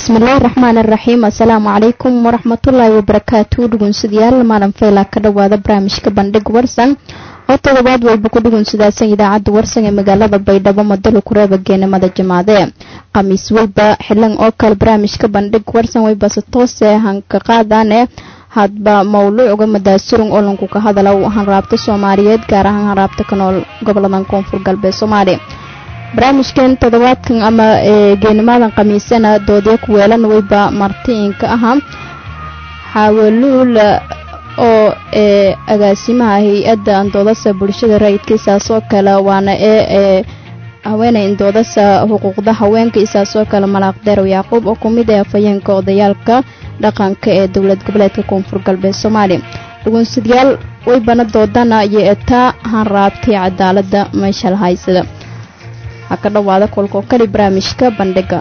bismillaahi raxmaan iraxiim assalaamu calaykum waraxmatullaahi wabarakaatu dhugunsidayaal maalin feyla ka dhowaada barnaamijka bandhig warsan oo todobaad walba ku dhugunsidaasan idaacadda warsan ee magaalada baydhabo madalo kureeba geenimada jamaade khamiis walba xilan oo kale barnaamijka bandhig warsan waybase toose hanka qaadane hadba mawluucga madaasurung oo lanku ka hadala hanraabta soomaaliyeed gaar ahaan hanraabta ka nool goboladan koonfur galbeed soomaaliya barnaamijkan toddobaadkan ama geenimadan khamiisana doodya ku weelan weyba martiinka ahaa xaawaluul oo ee agaasimaha hay-adda andoodasa bulshada rayidka isaasoo kale waana ee haweeney andoodasa xuquuqda haweenka isaasoo kale malaaqdeerow yacquub oo ku mid ah afhayeenka odayaalka dhaqanka ee dowlad goboleedka koonfur galbeed soomaaliya dhugunsadayaal weybana doodana iyo etaa hanraabtay cadaalada meesha la haysada ha ka dhowaada kolkoo kali barnaamijka bandhiga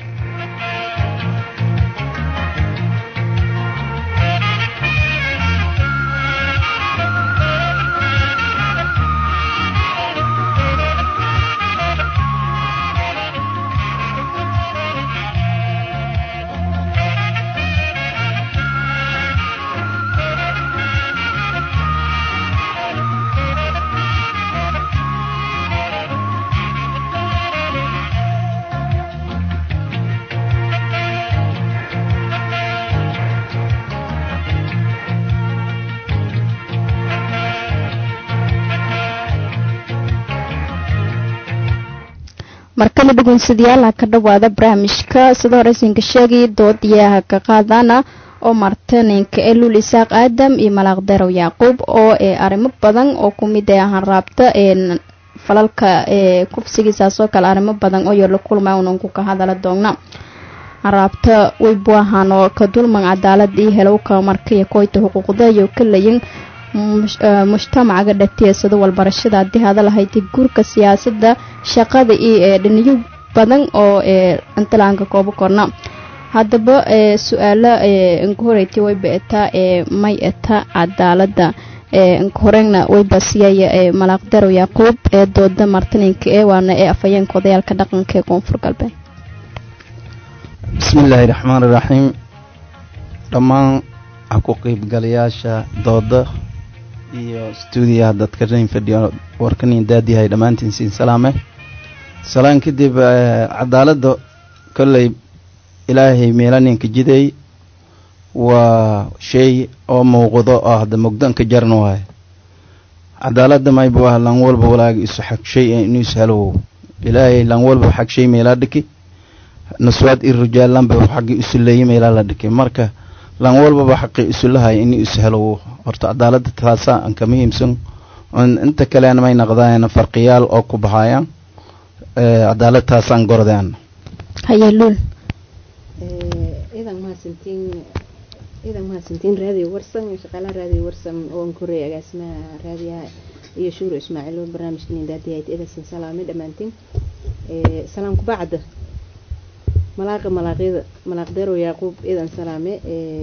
markale dhugunsadayaal ha ka dhowaada barnaamijka sida horeysinka sheegay doodiyaha ka qaadana oo martaninka ee luul isaaq aadam iyo malaaqderow yacquub oo ee arrimo badan oo ku mid ah hanraabta ee falalka ee kufsigiisaasoo kale arrimo badan oo yolo kulma unanku ka hadala doona hanraabta weybu ahaan oo ka dulman cadaalad iyo helowka markaiyo koyta xuquuqda iyo ka layin mujtamacaga dhatiyeesado walbarashada haddii hada lahayd guurka siyaasadda shaqada iyo ee dhiniyo badan oo ee intalaanka koobo korna haddaba ee su-aalo ee inka horeytay wayba etaa ee may eta cadaalada ee inka horeyna wayba siyaya ee malaaqdarow yacquub ee dooda martininka ee waana ee afhayeenka odayaalka dhaqanka ee koonfur galbeed bismillaahi raxmaan iraxiim dhammaan ku qeybgalayaasha dooda iyo stuudiyaha dadka rain fadhiyo warkanin daadiyahay dhammaantiin siin salaame salaan kadib cadaaladda kolley ilaahay meelaninka jiday waa shay oo muuqdo oo hadda mugdanka jarna waay cadaaladda mayba waa lan walba walaaga isu xag shay inu ishalow ilaahay lan walba xag shay meelaa dhiki naswaad i rujaalanba xaggi isu leeyi meelaa la dhiki marka lan walbaba xaqi isulahay ini ishelo horta cadaalada taasa an ka muhiimsan inta kalena may naqdaan farqiyaal oo ku baxayaan cadaalad taasaan gordaan hayeluul idan mahadsantiin idan mahadsantiin raadiyo warsan shaqaalaha raadiyo warsan oo an koreey agaasimaha raadiyaha iyo shuuro ismaaciil oo barnaamijkan indaadiyahayd edasin salaame dhammaantiin salaam kubacda malaaqa malaaqyada malaaqdeerow yacquub idan salaame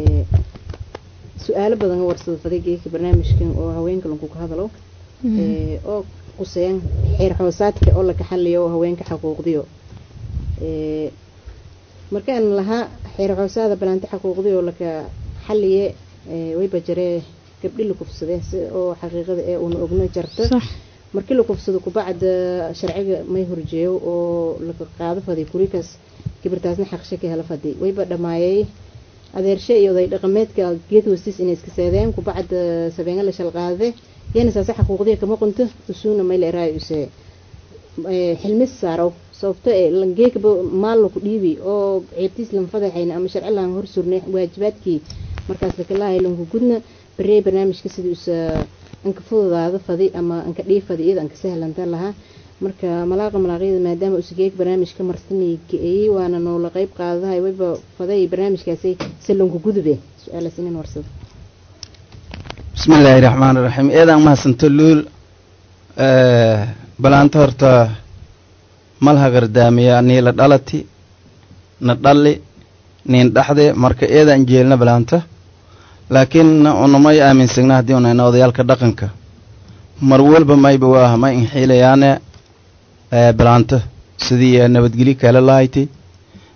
su-aalo badan warsada fadaygeeka barnaamijkan oo haweenka lanku ka hadalo oo quseyan xeer xoosaadka oo laka xaliyo oo haweenka xaquuqdiyo markaan lahaa xeer xoosaada banaanti xaquuqdiyo oo laka xaliye wayba jaree gabdhi la kufsadee si oo xaqiiqada ee una ogno jarta markii la kufsado kubacda sharciga may horjeeyo oo laka qaado faday kurikaas gabirtaasna xaqshe ka hela fadi wayba dhammaayay adeershe iyo oday dhaqameedka geed hoostiis inay iska seedeen kubacda sabeenga la shalqaade yana saase xaquuqdiya kama qunto usuuna mayla eraay use xilmis saarow sababto ee langeekaba maal laku dhiibi oo ceebtiis lan fadaxayna ama sharci laan hor surnay waajibaadkii markaas lakalaahay lanku gudna baree barnaamijka sidii usa anka fududaada fadi ama anka dhii fadi iyada anka sahlanta lahaa marka malaaqa malaaqyada maadaama usageeg barnaamijka marsanay ka-eeyey waana noola qeyb qaadahay wayba faday barnaamijkaasi salonku gudube su-aalaas inan warsado bismillaahi raxmaan iraxiim eedaan mahadsanto luul balaanta horta malhagardaamiya niila dhalati na dhalli niin dhaxde marka eedaan jeelna balaanta laakiin unamay aaminsagna haddii unayna odayaalka dhaqanka mar walba mayba waa ma inxiilayaane balaanta sidii nabadgelyo kale lahayti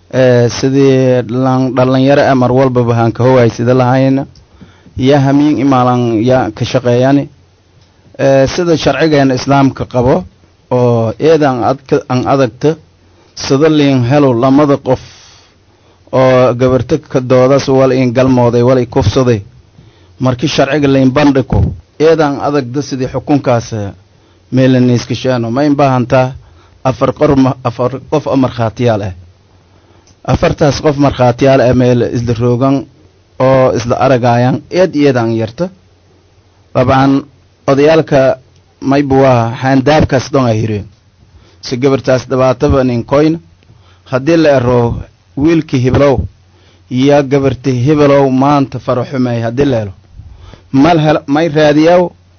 sidii dhalinyaro ah mar walbaba haan ka howaay sida lahayna yaa hamiin imaalan yaa ka shaqeeyani sida sharcigeena islaamka qabo oo eedan adka an adagta sida liin helo lamada qof oo gabarto ka doodas wal in galmooday wal i kufsaday markii sharciga lain bandhigo eedan adagda sidii xukunkaas meelaniiskashaano ma in baahantaa afar qor afar qof oo markhaatiyaal ah afartaas qof markhaatiyaal ah meel isla roogan oo isla aragayaan eed eedan yarta dabcan odayaalka mayba waa xaandaabkaas dhon ay hireen si gabartaas dhibaataba nin koyna haddii la ero wiilkii hibelow iyo gabarti hibelow maanta faraxumey haddii la helo mal hel may raadiyaw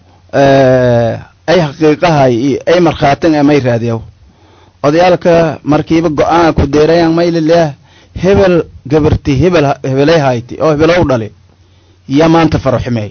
ay xaqiiqahay iyo ay markhaatin e may raadiyaw odayaalka markiiba go-aan ku deerayan maylileah hebel gabarti hebel hebelay hayti oo hebelow dhali iyo maanta faraxumey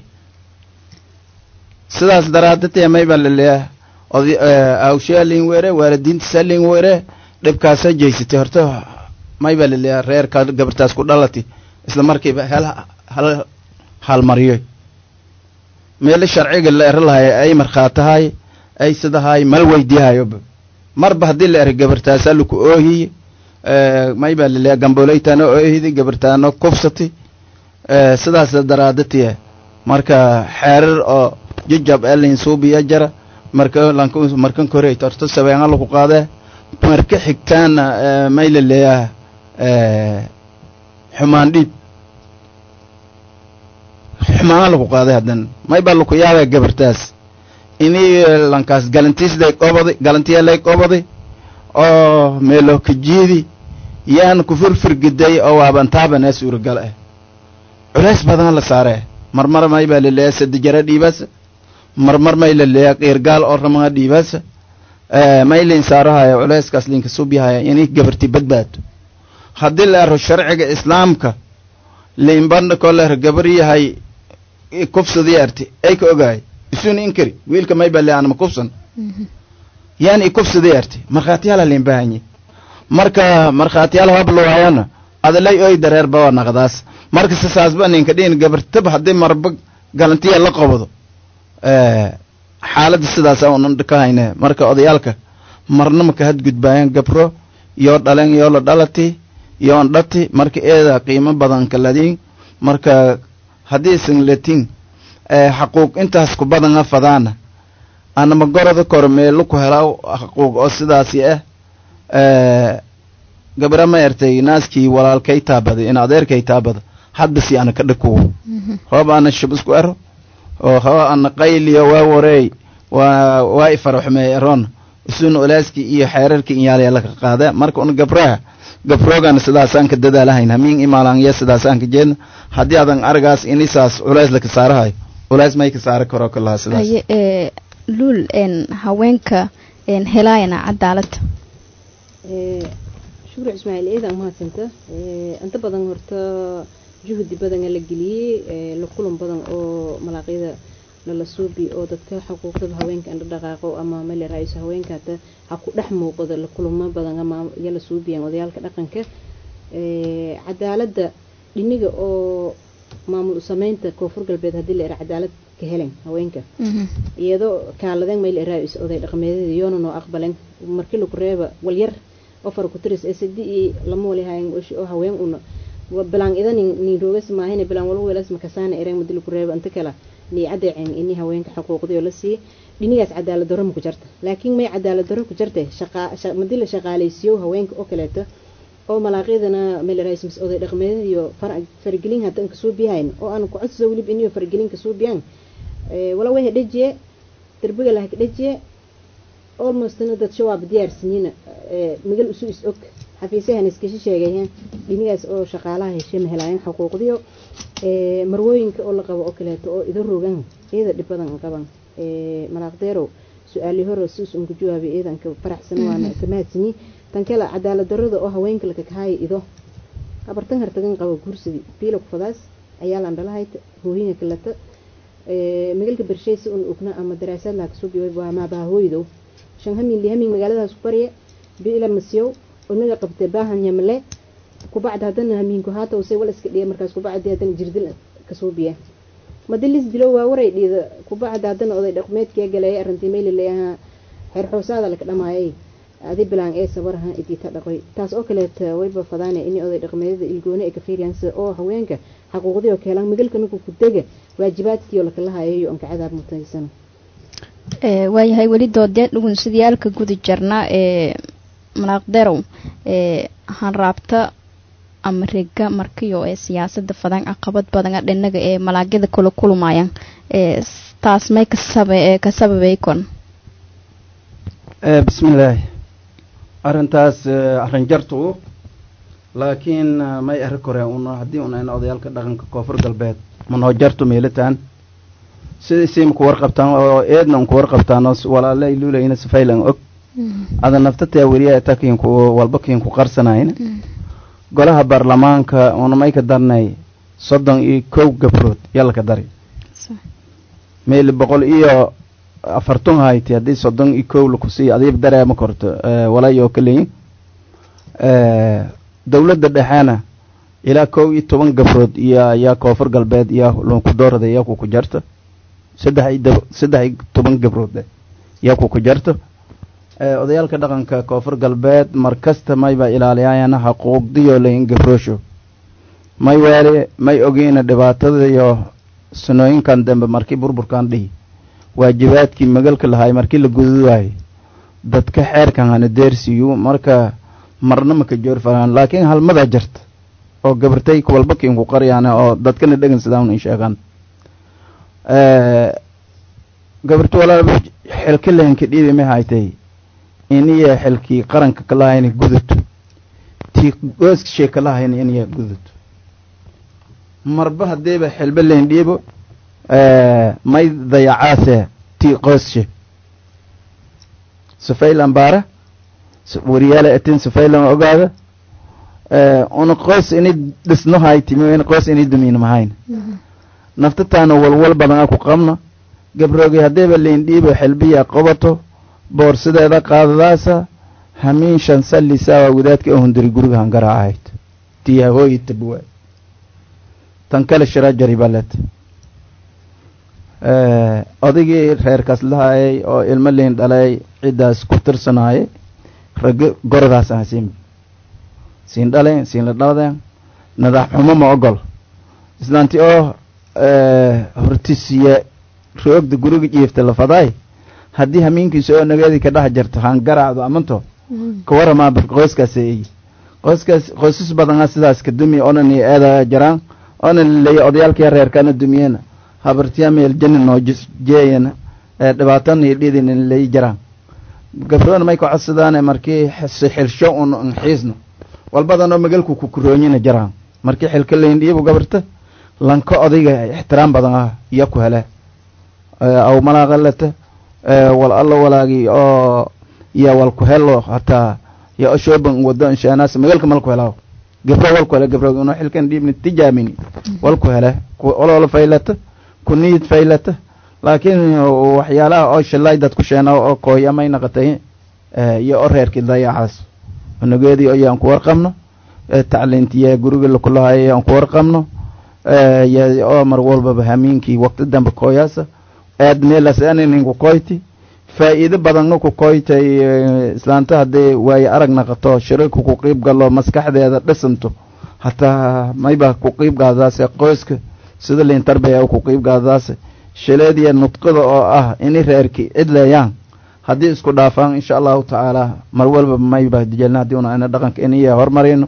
sidaas daraadadee mayba laleeah awshaalin were waalidiintasaalin were dhibkaasa jeysatay horta mayba laleeah reerka gabartaas ku dhalati isla markiiba hel hal halmariyo meelo sharciga la ero lahay ay markhaatahay ay sidahay mal weydiihayoba marba haddii la ero gabartaasa laku oohiye mayba laleeah gamboleytana oohidi gabartaano kufsati sidaas daraadatiya marka xeerar oo jujab elin suubiya jara marka markan korey torto sabeenga lagu qaadee marka xigtaana may la leeyaha xumaan dhiib xumaana lagu qaaday haddana may baa laku yaabaa gabartaas inii lankaas galantiisday qobaday galantiyalay qobaday oo meelo kajiidi yaan ku firfirgiday oo waabantaabana suuragal ah culays badan la saaree marmar may baa la leeyaha sadijara dhiibasa marmar may la leeyaha qiirgaal oo ramaga dhiibasa may liin saarahaya culayskaas liinka subyahaya inay gabarti badbaado haddii la ero sharciga islaamka liin bandhakoo la ero gabar yahay kufsadii arti ay ka ogahay isun inkari wiilka may baa le anama kufsan yani ikufsadii arti markhaatiyaala liin bahanye marka markhaatiyaal habloayana adalay oy dareer bawa naqdaas marka sisaasba ninka dhiin gabartaba haddii marba galantiya la qabado xaaladda sidaasa unan ka hayne marka odayaalka marna maka hadgudbaayaan gabro yoo dhalen yoo la dhalati yoon dhati marka eeda qiimo badan kaladiin marka haddii singlatin xaquuq intaas ku badana fadaana anama goroda kor meelu ku helaa xaquuq oo sidaasi ah gabra ma ertay naaskii walaalkay taabaday in adeerkay taabada hadbasi ana ka dhakuwo hoob ana shub isku ero oo hoo ana qayliyo waa wareey waa waa ifaraxumey eroon isun olaaskii iyo xeerarkii inyaalaya laka qaada marka un gabraha gabroogan sidaasaan ka dadaalahayn hamiin imaalanya sidaasaan ka jeedna haddii adan aragaas inisaas culays laka saarahayo culays may ka saari karo kalaha sidaas haye ee luul een haweenka een helaayana cadaalada shukri ismaaciil eedan mahadsanta inta badan horta juhdi badana la geliyey la kulan badan oo malaaqyada lala suubi oo dadka xuquuqdada haweenka indha dhaqaaqo ama male ra-iisul haweenka hata ha ku dhex muuqdo la kulamo badan ama yala suubiyaan odayaalka dhaqanka cadaaladda dhiniga oo maamul sameynta koonfur galbeed haddii la era cadaalad ka helen haweenka iyadoo kaaladeen mayl ra-is oday dhaqameedyada yoona noo aqbalen markii laku reeba walyar ofar ku tiris ee sadi iyo lama walihayn oo haween una bilaan ida nin nin roogas maahine bilaan wala weelas makasaana ereen madi laku reeba inta kala ni cadeeceen ini haweenka xuquuqdii oo la siiyey dhinigaas cadaalad darro ma ku jarta laakiin may cadaalad darro ku jirte madii la shaqaalaysiiyo haweenka oo kaleeto oo malaaqyadana meel ra-is oday dhaqmeedada iyo faragelin hadda kasoo biyahayn oo aan ku codso weliba iniyo faragelin kasoo biyaan wala way hadhajiye darbiga la hadhajiye almostna dad shawaab diyaarsinina migal isu is og xafiisyahan iskashi sheegayeen dhinigaas oo shaqaalaha heshe ma helaayeen xuquuqdiyo marwooyinka oo la qabo oo kaleeto oo ido rogan iyada dhib badan qaban malaaqdeerow su-aali hore si usun ku jawaabay iidanka faraxsan waana ka mahadsanyi tan kale cadaalad darrada oo haweenka laka kahaaya ido habartan hartagan qabo guursadii biila ku fadaas ayaalan dhalahayd hooyinka kaleta magalka bersheysa un ogna ama daraasaad laha kasoo biway waa maabaha hooydow shan hamin li hamin magaaladaas ku barya biila masiyow unaga qabtay baahan yamle kubacda haddana hamiinku haata use wal iska dhiya markaas kubacdi haddana jirdil kasoo biya madilis dilo waa waray dhiida kubacda haddana oday dhaqmeedkiya galeeya arrintii meylilay ahaa xeer xoosaada laka dhamaayay adi bilaan ee sabaraha idita dhaqoy taas oo kaleeta wayba fadaane in oday dhaqmeedada ilgooni ay ka fiiriyaan oo haweenka xaquuqdii oo keelaan migalka ninku ku dega waajibaadkii oo lakala hayayo onka cadaab mutaysana waayahay weli doodee dhugun sidiyaalka guda jarna ee manaaqderow ee hanraabta ama rega markiyo ee siyaasada fadan caqabad badan dhinaga ee malaagyada kula kulmayaan ee taas may kasaba ka sababay kon bismillaahi arrintaas arrin jartu laakiin may eri koreen un haddii un ayna odayaalka dhaqanka koonfur galbeed manoo jartu meelitaan sidiisii maku warqabtaan oo eedna unku warqabtaan oo walaale ay luulayna sifaylan og ada naftataa weriya eta kiinku walba kiinku qarsanayna golaha baarlamaanka una may ka darnay soddon iyo kow gabrood yalaka dari meeli boqol iyo afartun hayti haddii soddon iyo kow lakusii adiib dareema korto walaayoo kaleyin dowladda dhexeena ilaa kow iyo toban gabrood iyo yaa koonfur galbeed iyo lunku doorada yaa kuku jarto saddex iyo saddex iyo toban gabrood yaa kuku jarto odayaalka dhaqanka koonfur galbeed markasta mayba ilaaliyayana xaquuqdiyo layin gabroosho may waale may ogeyna dhibaatada iyo sanooyinkan dambe markii burburkan dhihi waajibaadkii magalka lahaay markii la gududaayay dadka xeerkan hana deersiiyu marka marna maka joor faraan laakiin halmadaa jarta oo gabartay walba kiinku qaryaan oo dadkana dhegan sidaan in sheegaan gabarta walaal xilka lahanka dhiibi ma haytay iniya xilkii qaranka kalahayna gudato tii gooska shee kalahayna iniya gudato marba haddiiba xilba layn dhiibo may dayacaase tii qoosshe sufaylan baara wariyaala atin sufaylan ogaada una qoos ini dhisno haytimi qoos ini dumiin mahayn naftataana walwal badan a ku qabna gabroogi haddiiba layn dhiibo xilbiya qabato boorsadeeda qaadadaasa hamiin shan sallisaa wadaadka oo hundiri guriga hangara ahayd tii hahooyi tabwa tan kale shira jaribalet odaygii reerkaas lahaayay oo ilmo liin dhalay ciddaas ku tirsanaayay raggo goradaas aha siin siin dhaleen siin la dhaladeen nadax xumo ma ogol islaanti oo hortisiye roogda guriga jiifta la fadaay haddii hamiinkiisa oo nageedii ka dhex jarto haan garaacdo amanto ka waramaa qoyskaas eeyi qoyskaas qoysas badana sidaas ka dumi onan iyo eeda jaraan onan laleeya odayaalkii reerkana dumiyena habartiya meel jani noo jeeyana dhibaatana iyo dhidin lay jaraan gabroona may ka codsadaane markii xilsho un xiisno walbadanoo magalku ku kuroonyina jaraan markii xilka layn dhiibu gabarta lanka odayga ixtiraam badan ah iyo ku hele aw malaaqalata wal allo walaagi oo iyo wal ku helo hataa yo oshoban wado inshaanas magalka mal ku helaaw gabro wal ku hele gabro inuu xilkan dhiibni tijaamini wal ku hele oloola faylata ku niid faylata laakiin waxyaalaha oo shalay dad ku sheena oo kooya may naqatay iyo oo reerkii dayacaas nageedii ayaan ku warqabno tacliintiya guriga lakulahaay aan ku warqabno oo mar walbaba hamiinkii waqti dambe kooyaasa aad meelas aninku koyti faa'iido badanna ku koytay islaanta hadday waaye arag naqato shirarka ku qiib galo maskaxdeeda dhisanto hataa mayba ku qiib gaadaase qoyska sida liin tarbiya ku qiib gaadaase shaleediya nudqada oo ah ini reerki cidleeyaan haddii isku dhaafaan insha allahu tacaala mar walba mayba jelna haddii una ana dhaqanka iniya hormarayno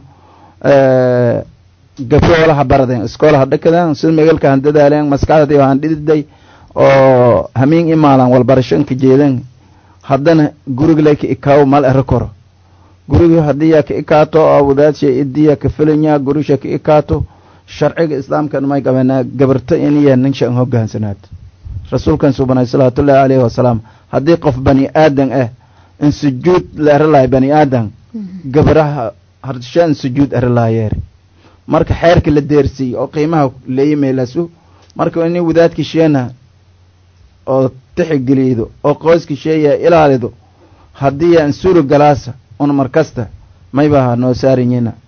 gabroolaha baradeen iskoolaha dhakadeen sida megalka han dadaaleen maskaxdii han dhididay oo hamiin imaalan walbarashanka jeedan haddana gurigla ka ikaawo mal ero koro guriga haddiiya ka ikaato oo wadaadsa idiya ka filanya gurisha ka ikaato sharciga islaamkan may qabanaa gabarto iniya ninshan hogaansanaad rasuulkan subanay salawaatullaahi caleyhi wasalaam haddii qof bani aadan ah in sujuud la ero lahay bani aadan gabaraha harshaan sujuud ero lahayeeri marka xeerka la deersiiy oo qiimaha leeyimeelasu marka ini wadaadki sheena oo tixigelido oo qoyski sheeya ilaalido haddii aan suro galaasa un markasta mayba noo saarinyina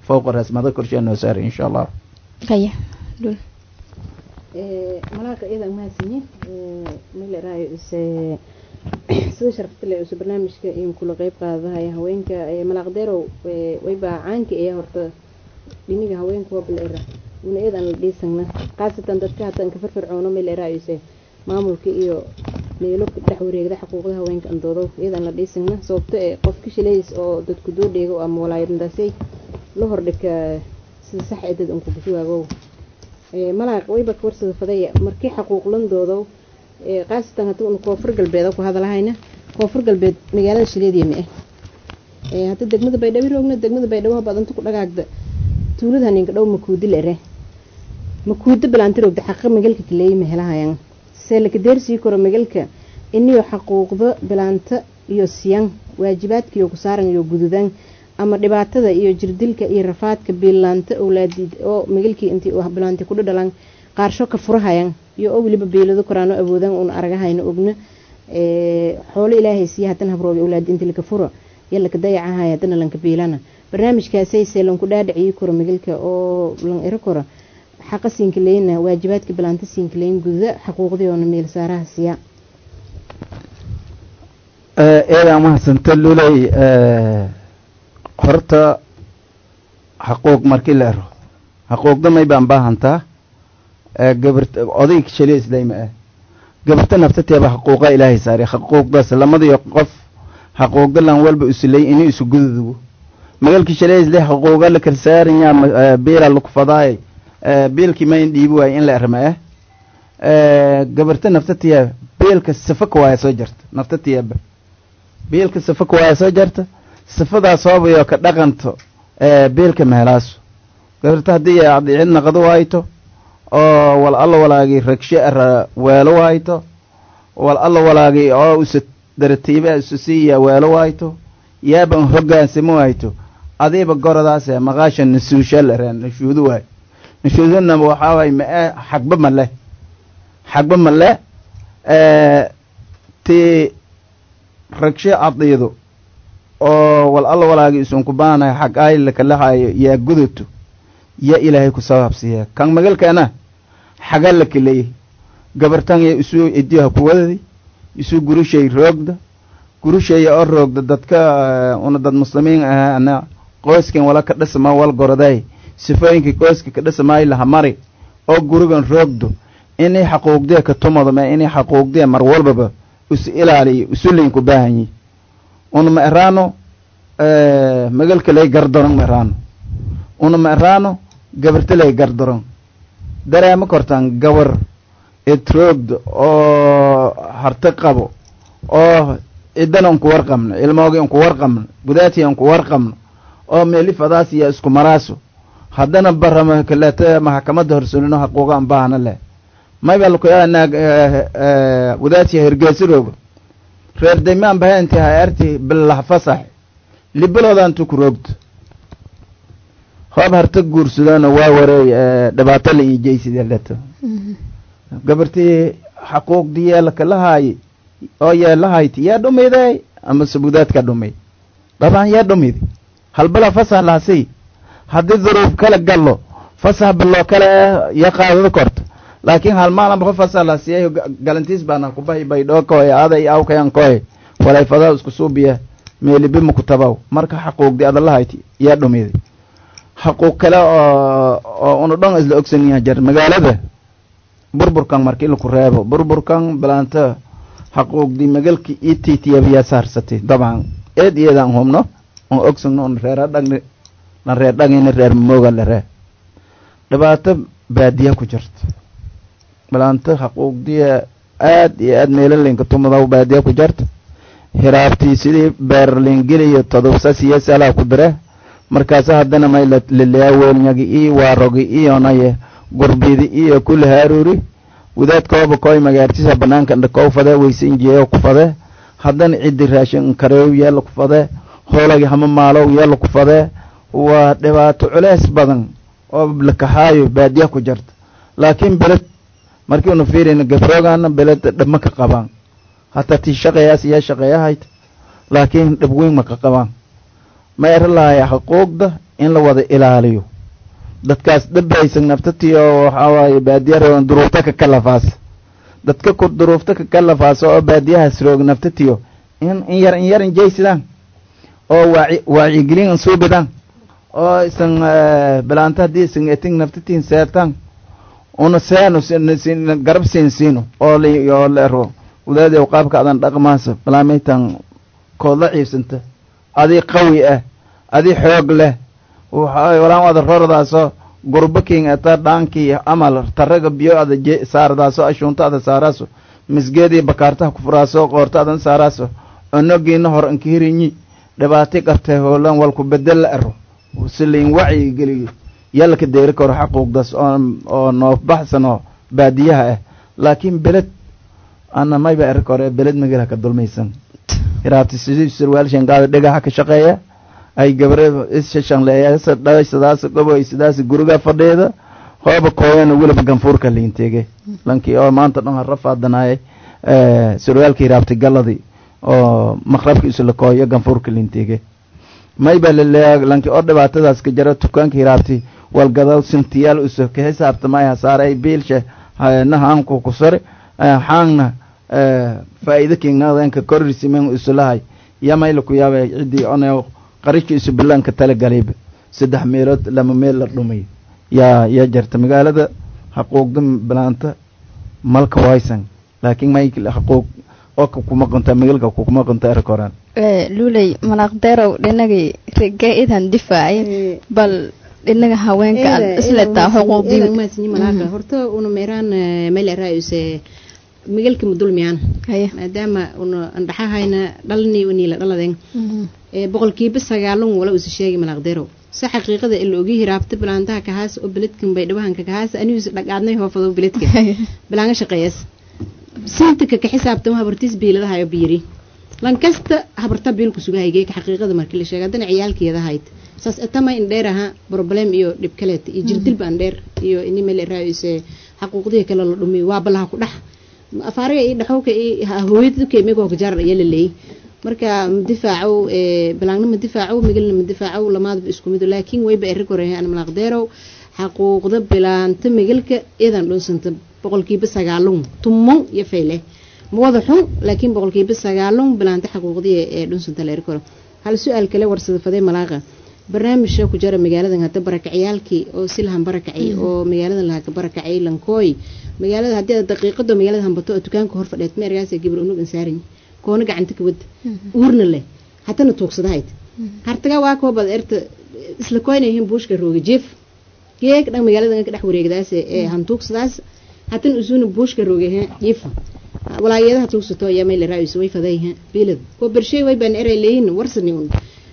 fowqa raasmada korshe noo saaray insha allah haya dhul malaaka iyada mahadsanyi mileraayo ise sida sharafta le use barnaamijka in kula qeyb qaadahaya haweenka malaaqdeerow waybaa caanka ee horta dhiniga haweenka hoobleera una iyadan la dhiisagna khaasatan dadka hataan ka firfircoono mileraayo ise maamulka iyo meelo dhex wareegda xuquuqda haweenka andoodo iyadan la dhiisagna sababto ee qofka shileys oo dadku doodheego ama walaayadndaasay la hordhika sida sax ee dad unku bushuwaagow malaaq wayba ka warsada fadaya markii xaquuqlandoodo khaasatan haddii una koonfur galbeed ku hadalahayna koonfur galbeed magaalada shileediya ma ah hadda degmada baydhabo roogna degmada baydhabo badanta ku dhagaagda tuulada haninka dhow makuudi lere makuuda bilaanti roogda xaqa magalka kaleeyi mahelahayan see laka deersii karo magalka iniyo xaquuqda bilaanta iyo siyan waajibaadkaiyo ku saaran iyo gududan ama dhibaatada iyo jirdilka iyo rafaadka biilaanta owlaadid oo magalkii intii bilaanti kudha dhalan qaarsho ka furahayan iyo oo weliba biilado koraano awoodan uuna aragahayna ogna xoolo ilaahay siiya haddana habroobi owlaadi inti laka furo iyo laka dayacahay haddana lanka biilana barnaamijkaasay see lanku dhaadhiciyi karo magalka oo lan iro karo xaqa siinkaleynna waajibaadka bilaanta siinkaleyn gududa xaquuqdii oona meel saaraha siiya eedaa mahadsanta luley horta xaquuq markii la ero xaquuqda may baan baahantaa gabarta odayg shaliislayma ah gabarta naftateeba xaquuqa ilaahay saaray xaquuqdaas lamadiyo qof xaquuqda lan walba usulay ini isu gududugo magalkii shaliislay xaquuqa la kalsaaranya biila lukufadaay biilkii mayn dhiibi waaye in la erma ah gabarta naftateeba biilka safaka waaya soo jarta naftateeba biilka safaka waaya soo jarta sifadaas hoobayo ka dhaqanto biilka mehelaaso gabarta haddii cid naqdo waayto oo wal alla walaagii ragshe ara weelo waayto wal alla walaagii oo usa daratiiba isu siiya weelo waayto yaaban hogaansamo waayto adiiba goradaase maqaasha nasuusha lareen nashuudu waay nashuuduna waxaa waay mae xagba male xagba male ti ragshe cadiido oo wal alla walaagii isunku baanayo xag aylakalahayo yaa gudato yaa ilaahay ku sabaabsiiya kan magalkana xaga la kaleeyey gabartan ya isuu idiha ku wadadi isuu gurushay roogda gurushaya oo roogda dadka una dad muslimiin ah ana qoyskan wala ka dhisma wal goroday sifooyinkii qoyska ka dhismaay laha mari oo gurigan roogdo inay xaquuqdee ka tumado ma inay xaquuqdee mar walbaba isu ilaaliyo isuleyn ku baahan yihi una ma eraano magalka lay gardaron ma eraano una ma eraano gabarta lay gardaron dareema kortaan gabar etroogda oo harti qabo oo ciddana unku warqabno ilmoogi unku warqabno gudaati unku warqabno oo meelifadaas iyo isku maraaso haddana barama kaleeta maxkamadda horsulino xaquuqa an baahna leh mayba lakuyaanaag gudaatiya hergeesirooga reer daymaan baha inti hayarti bilah fasax libaloodan tu ku roogto hoob harta guursadona waa wareey dhibaato la iijaysidee leto gabartii xaquuqdii yeelaka lahaayi oo yeelahayti yaa dhumiday ama sabuudaadka dhumay dabcan yaa dhumidi halbala fasax lahasi haddii duruuf kala gallo fasax baloo kale ya qaadada korto laakiin hal maalan ba fasax lahasiyayo galantiis baana kubahi baydhoo koy aday awkayan koy walayfadaa isku suubiya meelibima ku tabaw marka xaquuqdii adalahayti yaa dhumidi xaquuq kale oo oo una dhon isla ogsanyaha jar magaalada burburkan markii laku reebo burburkan bilaanta xaquuqdii magalki io titiyabiyaa saarsatay dabcan eed iyadaan humno on ogsagno on reera dhagni lan reer dhagina reer mooga la ree dhibaato baadiya ku jirta bilaanta xaquuqdii aad iyo aad meelalaynka tumadaw baadiya ku jirta hiraabtii sidii beerlingeliyo todobsa siyasalaa ku dire markaasa haddana may laleaweelnyagi iyo waarogi iyonaye gurbidi iyo kula haaruri wadaadkooba koy magaartisa banaanka dhakow fade weysanjeeyo ku fade haddana ciddi raashin kareew yeela ku fade hoolagi hama maalow yeela ku fade waa dhibaato culeys badan oo lakaxaayo baadiya ku jirta laakiin beled markii una fiirayna gabroogaana beled dhibma ka qabaan hataa tii shaqeeyaas iyaa shaqeeyahayd laakiin dhib weyn ma ka qabaan ma era lahaya xuquuqda in la wada ilaaliyo dadkaas dhabaysan naftatiyo waxaa waaye baadiya rogan duruufta ka kalafaas dadka ku duruufta ka kalafaas oo baadiyahaas roog naftatiyo in in yar in yar injaysidaan oo waaci waacigelin suubidaan oo isan bilaanta haddii isan eting naftatiin seertaan una seeno garab siin siino oo la oo la ero wadaadii qaabka adan dhaqmaasa balaamaytan kood la ciibsanta adii qawi ah adii xoog leh waxa walaan wada rordaasoo gurbo king ata dhaankii amal taraga biyo ada saardaaso ashuunta ada saaraaso misgeedii bakaartaha ku furaaso qoorta adan saaraaso onogiina hor ankihirinyi dhibaati qabtay hoolan walku bedel la ero siliin wacyi geliyo yalka deeri karo xaquuqdaas oo noof baxsanoo baadiyaha ah laakiin beled ana mayba eri kore beled magala ka dulmaysan hiraabti sidii surwaalshan gaada dhagaxa ka shaqeeya ay gabre isshanleeyasa dhashadaas goboy sidaas guriga fadheeda hooba kooyana weliba ganfuurka liinteege lankii oo maanta dhan hara faadanaayay surwaalka hiraabti galladii oo maqrabka isla kooyo ganfuurka liinteege mayba laleeya lanki oo dhibaatadaas ka jara tukaanka hiraabti walgadaw sintiyaal uso ka xisaabtamay hasaaray biilsha nahanku kusare xaangna faa'iido kingnadanka korrisimen isulahay yamayla ku yaabay ciddii onew qarishka isu bilaanka talagalay saddex meelood lama meel la dhumay yaa yaa jarta magaalada xaquuqda bilaanta malka waysan laakiin may xaquuq oo kuma qonta magalka kuma qonta erkoraan luuley malaaqdeerow dhinagii rige idan difaacay bal dhinaga haweenka aad isletaa xuquuqdii horta una meeraan meel raayuse migalka mudulmiyaan maadaama una andhaxahayna dhalni uniila dhaladeen boqolkiiba sagaalun wala usa sheegi malaaqdeerow si xaqiiqada ila ogi hiraabta bilaantaha kahaas oo beledkan bay dhawahanka kahaas anigus dhaqaadnay hoofado beledka bilaanga shaqeeyas sintika ka xisaabtama habartiis biiladahayo biiri lankasta habarta biilku sugahayge xaqiiqada markii la sheegay haddana ciyaalkeeda hayd saas atama indheer aha problem iyo dhib kaleeta iyo jirdilba andheer iyo ini meel raayise xaquuqdihii kale la dhumiyo waa balaha ku dhex afaariga iyo dhaxowka iyo hooyadka imigoo kajaar ayaa la leeyay marka madifaacow bilaangna madifaacow migalna madifaacow lamaadba isku mid laakiin wayba eri koreeyaan malaaqdeerow xaquuqda bilaanta migalka iyadan dhunsanta boqolkiiba sagaalun tumon iyo fayle mawada xun laakiin boqolkiiba sagaalun bilaanta xaquuqdii ee dhunsanta la eri karo hal su-aal kale warsada fadee malaaqa barnaamijka ku jara magaaladan hadda barakaciyaalkii oo si lahan barakacay oo magaaladan lahaa ka barakacay lankooy magaalada haddii aad daqiiqado magaalada hambato oo dukaanka hor fadheed meergaas gabar unug ansaarin koona gacanta ka wad uurna leh hatana tuugsadahayd hartaga waa koobad erta isla koynayihiin buushka rooga jeef geeg dhan magaaladan ka dhex wareegdaas ee hantuugsadaas hatana usuna buushka roogahe jiifa walaayadaha tuugsato ayaa meel raayis way fadayha biilad ko bershay way baan eray leeyin warsani un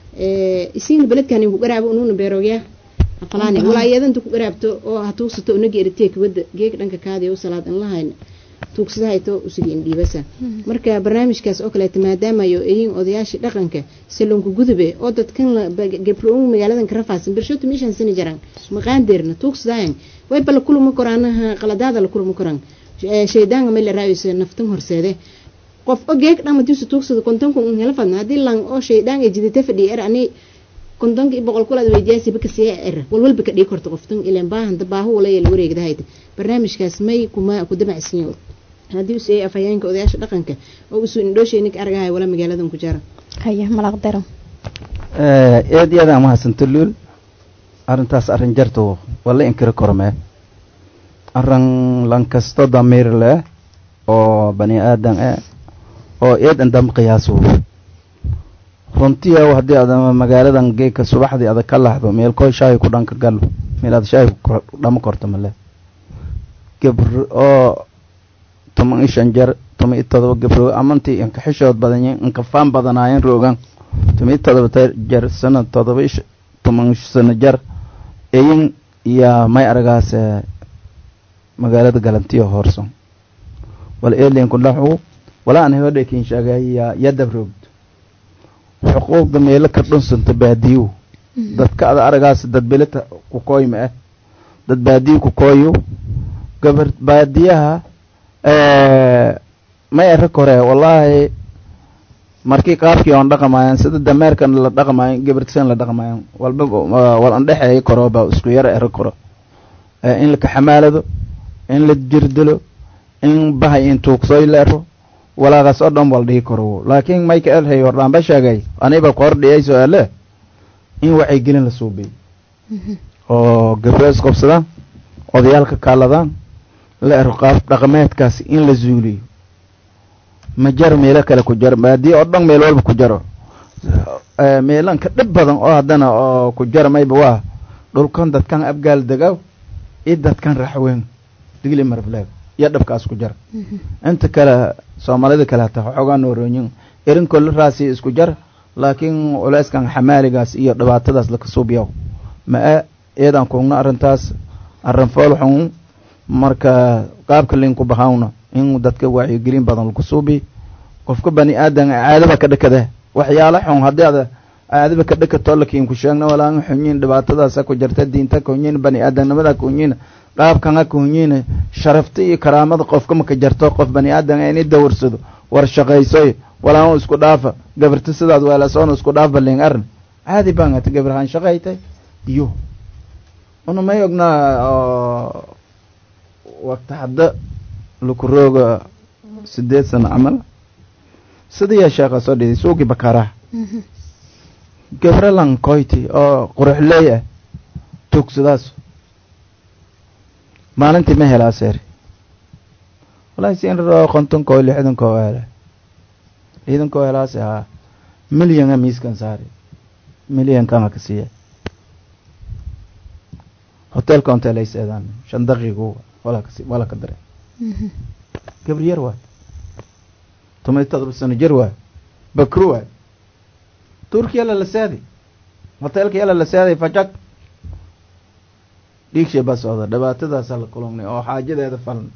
isiin beledkan ku garaabo ununa beerogya afalaani walaayadan ku garaabto oo ha tuugsato unaga eritee kubada geeg dhanka kaadi u salaad an lahayn tuugsadahayto usiga indhiibasa marka barnaamijkaas oo kaleeta maadaamayo eyin odayaashii dhaqanka salonka gudube oo dadkan gabro magaaladan karafaasan bershoto meeshaan sani jaraan maqaandeerna tuugsadahayan way bala kuluma koraanaha qaladaada la kuluma koraan shaydaanga meel raayisa naftan horseede qof o geeg dhama diisu tuugsada kontonka un hela fadna haddii lang oo shaydaan ay jidata fadhiya er ani kontonka iyo boqol kulaad weydiyaasi baka siya er walwalba ka dhigi korta qoftan ilaan baahanta baahu walaya la wareegdahayda barnaamijkaas may kuma ku damacsinya haddii us afhayeenka odayaasha dhaqanka oo usu indhoosheynika argahay wala magaaladan ku jara haya malaqdero eed iyada mahadsanto luul arrintaas arrin jarto wala inkiri kormee arrin lankasto damiir leh oo bani aadan eh oo eed andam qiyaaso runtii haddii aad magaaladan geeka subaxdii adag ka laxdo meel koo shaahi ku dhanka galo meel aad shaahi dhama korto male gabr oo toban iyo shan jeer toban iyo todoba gabro amantii inka xishood badan inka faan badanaayeen roogan toban iyo todoba jeer sano todoba iyo toban sano jeer eyin iyo may aragaas magaalada galantiyo hoorson wala eelinku dhaxu wala aan hodhe kin sheegaya yadab roogd xuquuqda meelo ka dhunsanta baadiyo dadka ada aragaas dad beleta ku kooyma ah dad baadiyo ku kooyo gabar baadiyaha may ero kore wallaahi markii qaabkii oon dhaqamayan sida dameerkan la dhaqamayan gabartisan la dhaqamayan walba wal andhexeeya korooba isku yaro ero koro in la kaxamaalado in la jirdilo in bahay in tuugsoy la ero walaaqaas oo dhan wal dhihi karo laakiin mayka elhay hordhaanba sheegay aniba ku hordhiyay su-aale in wacyigelin la suubiyo oo gabro isqobsadaan odayaalka kaaladaan la ero qaab dhaqameedkaas in la zuuliyo ma jaro meelo kale ku jaro haddii oo dhan meel walba ku jaro meelan ka dhib badan oo haddana oo ku jaro mayba waa dhulkan dadkan abgaal degaw iyo dadkan raxweyn digli marfleeg iyo dhabkaas ku jara inta kale soomaalida kale hataa waxoogaa noorooyin erinkoo la raasiya isku jar laakiin culeyskan xamaaligaas iyo dhibaatadaas laka suubyaw ma-a eedaan kuugna arrintaas arrin foolxun marka qaabka linku bahawna in dadka wacyigelin badan laku suubi qofka bani aadan caadaba ka dhakada waxyaala xun haddii ada caadaba ka dhakato lakiin ku sheegna walaan xunyin dhibaatadaasa ku jarta diinta ka hunyin bani aadamnimada ka hunyin qaabkana ka hunyin sharafta iyo karaamada qofka maka jarto qof bani aadan ini dawarsado war shaqaysoy walaan isku dhaafa gabarta sidaad weelasoona isku dhaaf balin arn caadi baan ata gabarhaan shaqaytay iyo una may ognaa waqti hadda laku rooga sideed sano camal sidayaa sheekha soo dhiday suuqii bakaraha gabra lankoyti oo quruxleey ah tuugsadaas maalintii ma helaa seer walahi si in raro kontonkoo lixdankoo hele ciidankoo helaase haa milyana miiskan saari milyankana ka siiya hotelka ontelayseedaan shan daqiiqu wala ka dare gabri yar waay toban iyo todoba sano jir waay bakru waay turki yala la saaday hotelka yala la saaday fajag dhiigshay baa socda dhibaatadaasa la kulungnay oo xaajadeeda falan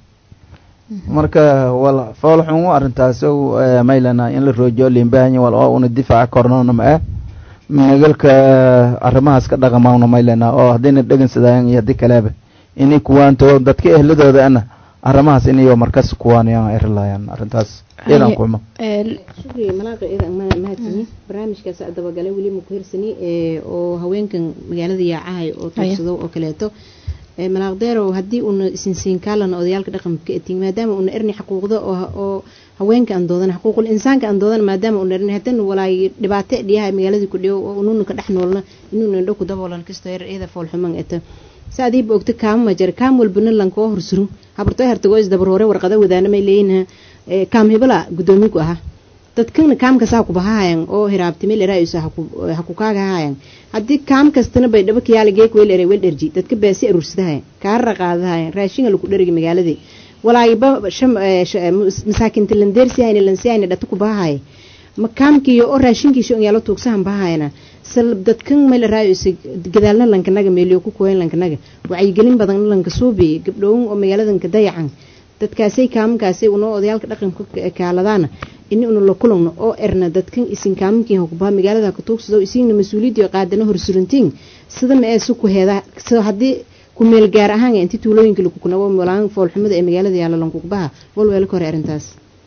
marka wal fool xun u arrintaas maylana in la roojiyo limbahanya wal oo una difaaca kornoona ma ah nagalka arrimahaas ka dhaqamaawna maylana oo haddayna dhegansadaayan iyo haddii kaleeba inay kuwaanto dadka ehladooda ana arrimahaas inayo markas kuwaanayaan erilayaan arrintaas iyadan kulmo shukri malaaqa iyadan ma mahadsanyi barnaamijkaas dabagalay weli ma ku hirsani oo haweenkan magaalada yaacahay oo tuugsado oo kaleeto malaaqdeerow haddii uuna isinsiinkaalana odayaalka dhaqanka etin maadaama uuna erni xaquuqda oo haweenka aan doodan xaquuqul insaanka aan doodan maadaama uuna erni haddana walaay dhibaato dhiyaha magaaladii ku dhiyo oo unuuna ka dhex noolna inuuna indho ku daboolan kastoo yar iyada foolxuman eta saadiiba ogta kaama ma jira kaam walbana lankoo horsuro habartoo hertagoo isdabarhoore warqada wadaana may leeyihin kaam hebala guddoomiye ku ahaa dadkana kaam kasta ku bahahayan oo hiraabtime leraayusa ha ku kaagahayan haddii kaam kastana bay dhaba kayaala geek weel eray weel dherji dadka baasi aruursadahayan kaarara qaadahayan raashinga laku dherigi magaaladii walaayiba masaakinta landeersihayna lansihayna dhata ku bahahaya ma kaamkiiyo oo raashinkiisa on yaalo tuugsahan bahahayana sal dadkan meel raayusa gadaalna lankanaga meeliyo ku kooyan lankanaga wacyigelin badanna lanka suubi gabdhowin oo magaaladanka dayacan dadkaasay kaamkaasay unoo odayaalka dhaqanka kaaladaana ini una la kulagno oo erna dadkan isin kaaminkiin hukubaha magaalada ka tuugsado isigna mas-uuliyadii qaadana horsurantiin sida ma ee si ku heeda sida haddii ku meel gaar ahaan inti tuulooyinka lagu kunabo walaan foolxumada ee magaalada yaalla lankukubaha walweela ka hore arrintaas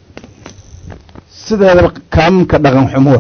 sideedaba kaaminka dhaqan xumo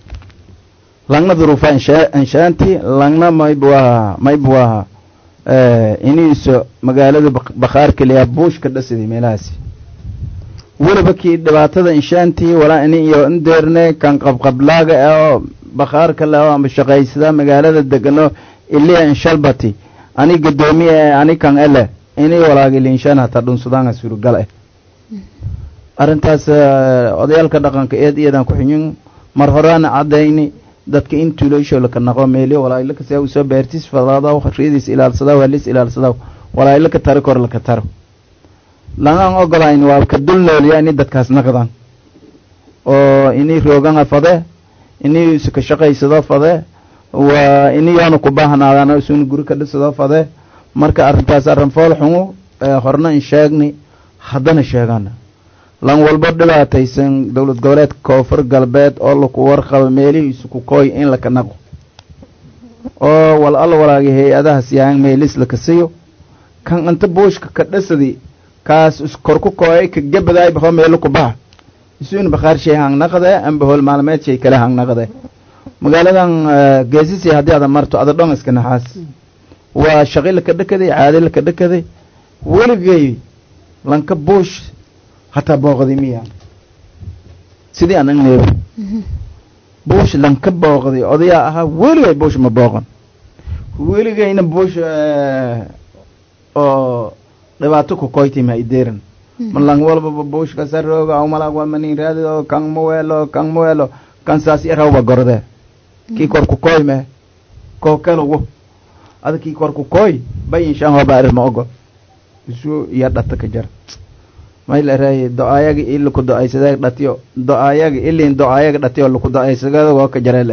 langna duruufa inshaanti langna mayb waa mayb waa iniiso magaalada bakhaar keliya buushka dhasidi meelahaasi weliba kii dhibaatada inshaantii walaa ini iyo indeerne kan qabqablaaga oo bakhaarka leh oo amba shaqaysada magaalada degano iliya inshalbati ani gadoomiye e ani kan ele ini walaagili inshaan hataa dhunsudaanga surugal eh arrintaas odayaalka dhaqanka eed iyadan ku xunyin mar horaana caddayni dadka in tuuloysho laka naqo meeliyo walaayilaka sia usoo beertis fadaadaw ridiis ilaalsadaw halis ilaalsadaw walaayilaka taro kor laka taro langaan ogolayn waa ka dul nooliya ini dadkaas naqdan oo ini rooganga fade ini iska shaqaysado fade waa ini yoona ku baahnaadaan isuna guri ka dhisado fade marka arrintaas arrin fool xumo horna in sheegni haddana sheegana lan walba dhibaataysan dowlad goboleedka koonfur galbeed oo laku warqabo meelihiisu ku kooy in laka naqo oo wal al walaagi hay-adahaas yahan meelis laka siyo kan inta buushka ka dhasadi kaas iskor ku kooyay ka gabadaay baxo meelo ku baha isuun bakhaar shay hangnaqde amba hool maalmeed shay kale hangnaqde magaaladan geesisi haddii ada marto ada dhon iska naxaas waa shaqi laka dhakaday caadi laka dhakaday weligay lanka buush hataa booqday miya sidii aan agneeba buush lanka booqday odayaa ahaa weligay buush ma booqan weligayna buush oo dhibaato ku koyti ma ideeran malang walbaba buush kasarooga awmalag walmanin raadido kan muweelo kan muweelo kan saas irawba gorde kii kor ku koy me koo kalugu ada kii kor ku koy bayin shan hoba arir ma ogo isu iya dhata ka jar may la raay do-ayaga ili ku do-aysada dhatiyo do-ayaga ilin do-ayaga dhatiyo laku do-aysagada waa ka jaree ler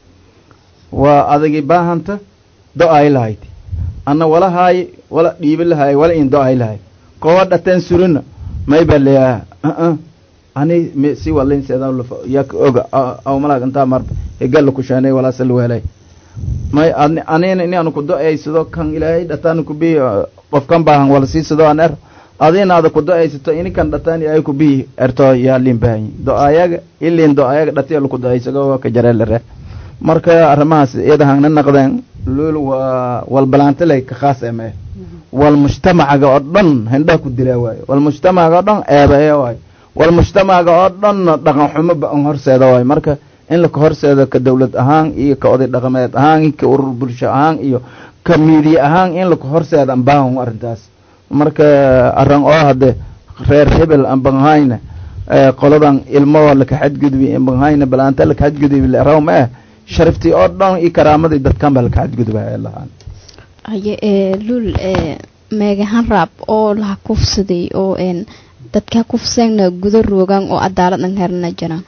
waa adagi baahanta do-ay lahayd anna wala haay wala dhiibi lahaay wala in do-ay lahayd kowa dhateen surina may ba leeyaha uh ani m si walin seeda yak oga awmalag intaa marta hegala ku shaanay walaasal weelay may anina ini anu ku do-aysado kan ilaahay dhataan kubi qofkan baahan wala siisado an er adina ada ku do-aysato inikan dhataan ilaahay kubi erto yaa lin baahanyi do-ayaga ilin do-ayaga dhatiya laku do-aysago waa ka jareelare marka arrimahaas iyada hangna naqdeen lul waa wal balaantaley ka khaas eme wal mujtamacaga oo dhan hindhaha ku dilaa waayo wal mujtamacaga oo dhan eebaye waayo wal mujtamacaga oo dhanna dhaqan xumo ba an horseeda waayo marka in laka horseedo ka dawlad ahaan iyo ka oday dhaqameed ahaan ka urur bulsho ahaan iyo ka miidiya ahaan in laka horseeda ambaahan arrintaas marka arran oo hadde reer hebel ambahayna qoladan ilmo laka xadgudbi ambahayna balaanta laka xadgudbi raw ma ah sharaftii oo dhan iyo karaamadii dadkan baa laka xadgudbaya lahaan haye ee lul ee meegahan raab oo laha kufsaday oo een dadka kufseegna guda roogaan oo cadaaladdan herna jiraan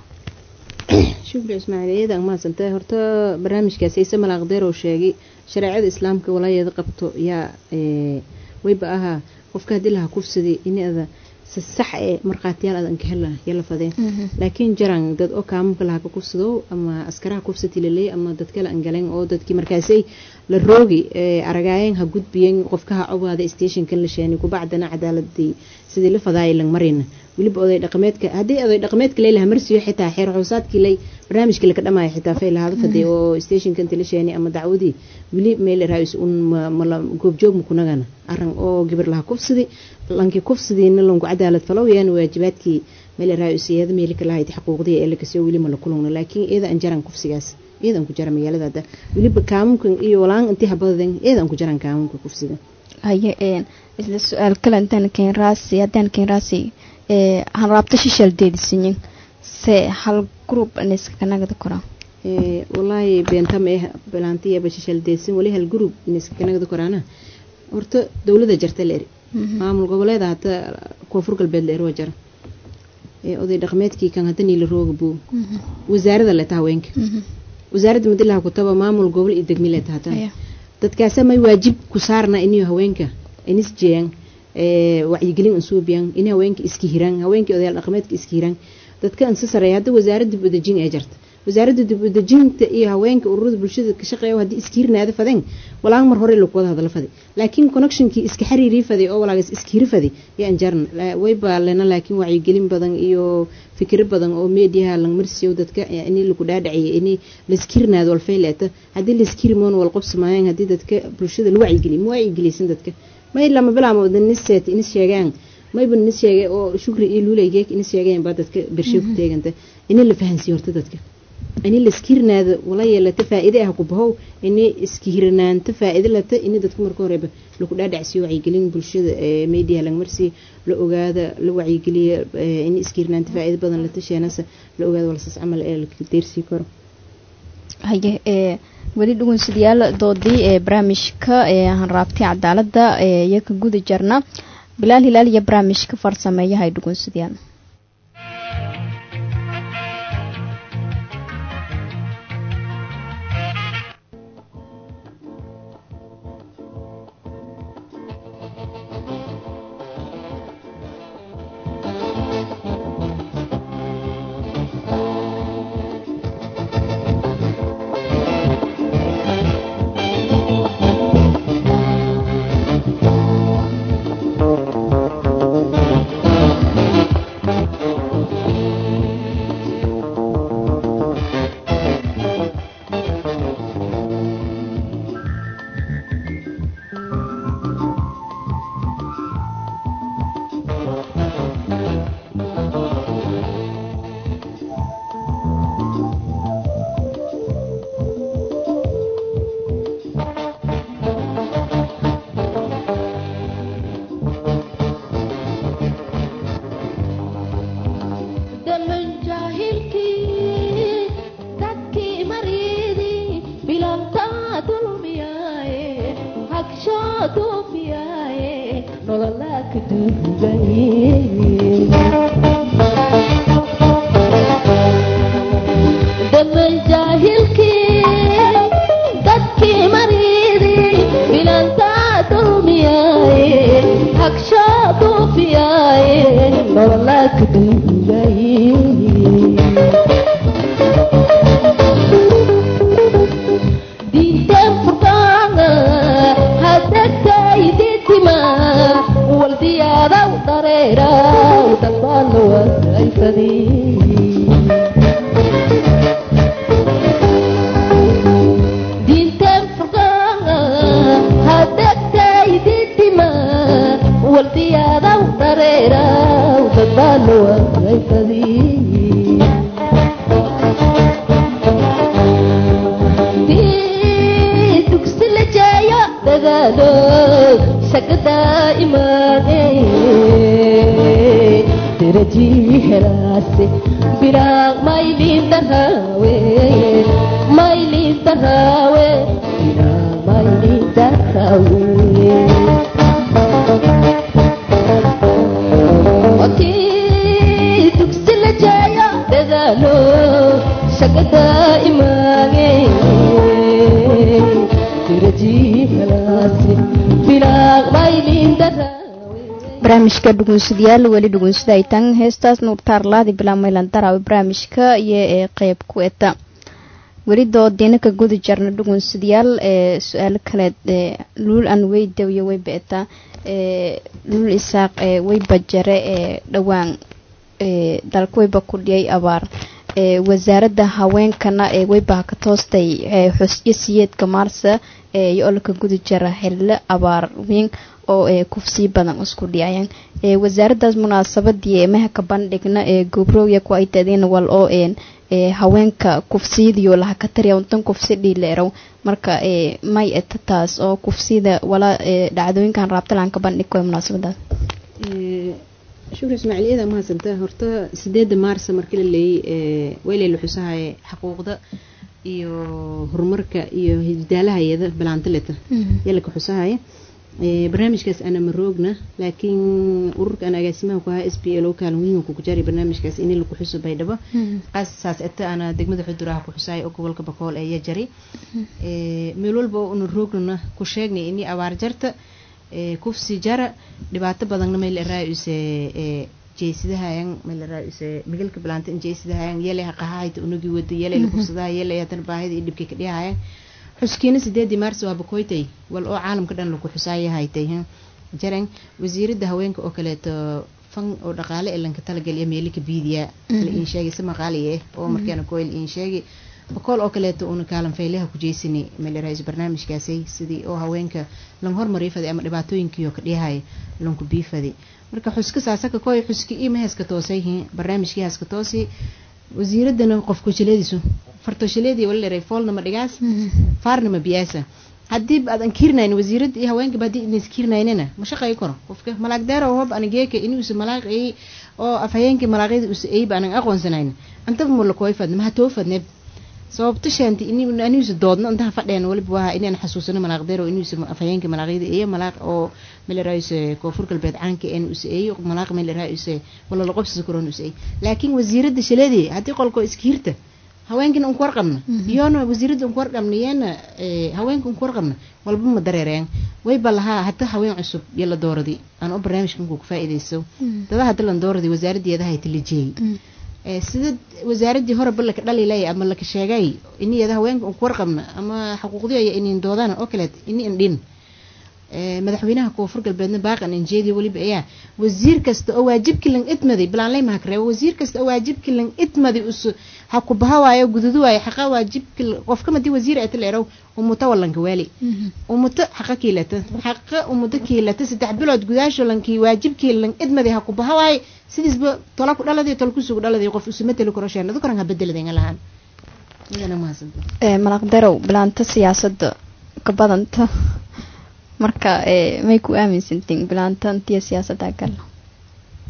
shukri ismaaciil iyada mahadsantahay horta barnaamijkaasi ciise malaaqdeer oo sheegay shareecada islaamka walaayeeda qabto yaa wayba ahaa qofka haddii laha kufsaday inada si sax ee markhaatiyaal adan ka hela yala fadeen laakiin jaran dad oo kaamamka laha ka kufsado ama askaraha kufsati laleey ama dad kale an galeen oo dadkii markaasay la roogi aragaayeen ha gudbiyeen qofkaha cobaada stationkan la sheeni kubacdana cadaaladii sidii la fadaayay lang marina weliba oday dhaqameedka haddii oday dhaqameedka leylaha marsiyo xitaa xeer xoosaadkii lay barnaamijkii laka dhamaayo xitaa fay lahada faday oo stationkan tala sheeni ama dacwadii weli meel raais un mala goobjoog makunagana aran oo gabar laha kufsadi lankii kufsadiina lanku cadaalad falow yaana waajibaadkii meel raais iyada meelika lahayd xaquuqdii ee lakasiyo weli ma la kulungna laakiin iyada an jaran kufsigaas iyada an ku jara magaalada hadda weliba kaamunkan iyo walaan intii habadaden iyada an ku jaran kaamunka kufsiga haye een isla su-aal kale intaan keen raasi haddaan keen raasi ee han raabta shishal deedisinyin se hal group aniska kanagada koraa walaahi beentama eh balaantiyaba shishal deedsin wali hal group iniska kanagada koraana horta dowlada jarta la eri maamul goboleeda hata koonfur galbeed la eri waa jara oday dhaqameedkii kan hadda niila rooga buu wasaarada leta haweenka wasaaradda madilaha kutaba maamul gobol iyo degmi leta hata dadkaasa may waajib ku saarna iniyo haweenka inis jeeyaan wacyigelin ansuubiyan in haweenka iska hiraan haweenkii odayaal dhaqameedka iska hiraan dadka ansa sareeya hadda wasaaradda dib udejin ee jarta wasaaradda dib udejinta iyo haweenka ururada bulshada ka shaqeeya haddii iska hirnaada fadeen walaan mar hore lagu wada hadala faday laakiin connectionkii iska xiriirii faday oo walaagas iska hiri faday yaan jaran way baalena laakiin wacyigelin badan iyo fikiro badan oo meediyaha lang marsiyo dadka in lagu dhaadhaciyay in laiska hirnaado walfayleeta haddii laiska hirimoon wal qobsamaayeen haddii dadka bulshada la wacyigeliy ma wacyigelisan dadka may lama bilaamo niseet inis sheegaan mayba nis sheegay oo shukri iyo luulaygeek inis sheegeen baa dadka bershe ku teeganta ini la fahansiiyo horta dadka ini la iska hirnaado wala yeelata faa-ide ah ku bahow ini iska hirnaanta faa-ide lata ini dadka marka horeba lagu dhaadhacsiyo wacyigelin bulshada meediyaha langmarsi la ogaada la wacyigeliya ini iska hirnaanta faa-ide badan lata sheenasa la ogaada walsaas camal ee la deersii karo haye ee weli dhugunsidayaal doodii ee barnaamijka ee hanraabtay cadaaladda ee iyo ka guda jarna bilaal hilaal iyo barnaamijka farsameeyahay dhugunsidayaal barnaamijka dhugunsadayaal weli dhugunsada ay tan heestaas nuurtaarlaadi bilaa maylandaraw barnaamijka iyo ee qeyb ku eta weli doodiina ka gudi jarna dhugunsadayaal ee su-aalo kaleed ee luul aan weydaw iyo weyba eta ee luul isaaq ee weyba jare ee dhowaan ee dalka weyba ku dhiyay abaar ee wasaaradda haweenkana ee weybaha ka toostay ee xusyo siyeedka maarsa ee iyo olka gudi jara xillo abaar weyn oo ee kufsii badan isku dhiyayaan ee wasaaraddaas munaasabadii eemaha ka bandhigna ee gobrowya ku ay tadeen wal oo een ee haweenka kufsiyadiyo laha ka tariya untan kufsi dhiileerow marka ee may eta taas oo kufsida wala ee dhacdooyinkan raabtalaan ka bandhig koy munaasabadaas shukri ismaaciiliyada mahadsanta horta sideedda maarsa markii la leeyey weyley la xusahaye xaquuqda iyo horumarka iyo hidaalahayada bilaantaleta yaa laka xusahaya barnaamijkaas ana maroogna laakiin ururka aan agaasimaha ku ahaa s b l o kaalin weynka ku jaaray barnaamijkaas in laku xuso baydhabo qaasaas eta ana degmada xuduraha ku xusaay oo gobolka bakool ee yajari meel walba oo una roognana ku sheegnay ini abaar jarta kufsi jara dhibaato badanna mayla raayuse jeysidahayan mayla raayuse migalka bilaanta in jeysidahayan yele haqahahayta unagi wada yele la kufsadaha yele hadan baahida iyo dhibkay ka dhihahayan xuskiina sideedii maars waa bakoytay wal oo caalamka dhan lagu xusaayahaytay jaran wasiirada haweenka oo kaleeto fan oo dhaqaale ee lanka talagaliya meelika biidiya la iin sheegay si maqaali ah oo markaana koyl iin sheegay bakool oo kaleeto uuna kaalan faylaha ku jeysani meelaraayis barnaamijkaasay sidii oo haweenka lan hormariyo faday ama dhibaatooyinkiioo ka dhiyahay lanku biifaday marka xuska saasaka koy xuski ima heeska toosay barnaamijkii heeska toosi wasiiradana qofku jiladiisu fartoshileedii wala leeray foolna ma dhigaas faarna ma biyaasa haddii aad ankirnayn wasiirada iyo haweenkaba haddii idin iskirnaynina ma shaqayo karo qofka malaag deero hob anigeeka inuusa malaaq ay oo afhayeenkii malaaqyada usa ayba anan aqoonsanayn antaba mula kooy fadne maha too fadne sababta shaanti inuusa doodno intaha fadheen waliba waa inaan xasuusano malaaq deero inuusa afhayeenkii malaaqyada iyo malaaq oo meelaraayuse koonfur galbeed caanka een usa eeyo malaaq meelaraayuse wala laqobsisa koron usa ey laakiin wasiirada shileedii haddii qolkoo iska hirta haweenkina unku warqabna iyoona wasiirada unku warqabna iyana haweenka unku warqabna walba ma dareereen wayba lahaa hata haween cusub iyo la dooradi aan u barnaamijka inkuu ka faa'iidayso dada hadda lan dooradi wasaaradeeda hay talajiyey sida wasaaradii horeba laka dhalilay ama laka sheegay iniyada haweenka unku warqabna ama xuquuqdi aya inin doodaan oo kaleet ini indhin madaxweynaha koonfur galbeedna baaqan injeedi weliba ayaa wasiir kasta oo waajibkii lan idmaday bilaanley mahakreebo wasiir kasta oo waajibkii lan idmaday us ha ku baha waayo gududu waayo xaqa waajibki qofka madii wasiir ay taleerow umuta walanka waali umuta xaqa kiilata xaqa umuta kiilata saddex bilood gudaasho lankii waajibkii lan idmaday ha ku baha waayo sidiisba tola ku dhaladay tol kusugu dhaladay qof usuma teli karo sheen adu karan ha bedeladan lahaan idana mahadsanto malaq darow bilaanta siyaasada ka badanta marka may ku aaminsantiin bilaanta intiya siyaasadda galno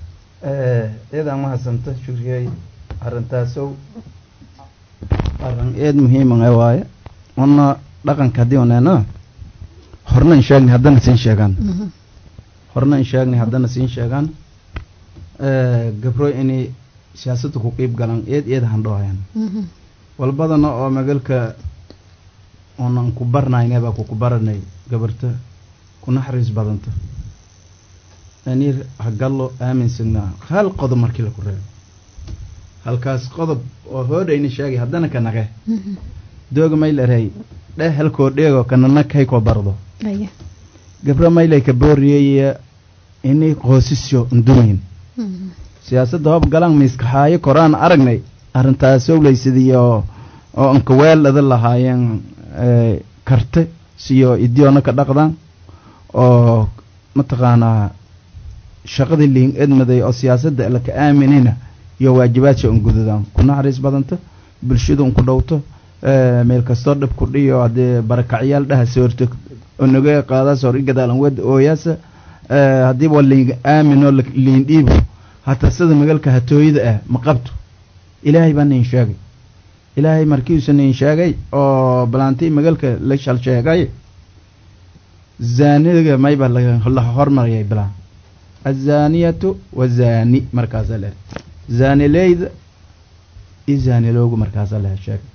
eedaan mahadsanto shukriyey arintaasow arin eed muhiima waaye una dhaqanka haddii uneena horna in sheegni haddana siin sheegaan horna in sheegni haddana siin sheegaan gabro inay siyaasadda ku qiib galaan eed eed handhoohayan walbadana oo magalka unan ku barnayne baa kuku baranay gabarta ku naxariis badanta anir hagallo aaminsagnaa hal qodob markii laku reebo halkaas qodob oo hoodhayna sheegay haddana ka naqe dooga maylarey dheh halkoo dheego kanana kay koo bardo gabro maylay ka booriyey inay qoosisyo ndumayn siyaasadda hoob galaan miiskaxaayo koraan aragnay arrintaas owleysidiyo oo anka weeldhada lahaayeen karte siyo idiyoona ka dhaqdaan oo mataqaanaa shaqadii liin edmaday oo siyaasadda laka aaminayna iyo waajibaadsa un gududaan ku naxariis badanta bulshada un ku dhowto meel kastoo dhib ku dhiyo haddee barakacyaal dhaha soorto onoge qaadaas hor i gadaalan wada ooyaasa haddiiba liin aaminoo liin dhiibo hataa sida magalka hatooyada ah ma qabto ilaahay baa nin sheegay ilaahay markiisu nin sheegay oo balantii magalka la shal sheegay zaaniga mayba la hormariyay bilaan azaaniyatu wazaani markaasaa leer zaanileyda iyo zaaniloogu markaasaa leher sheegay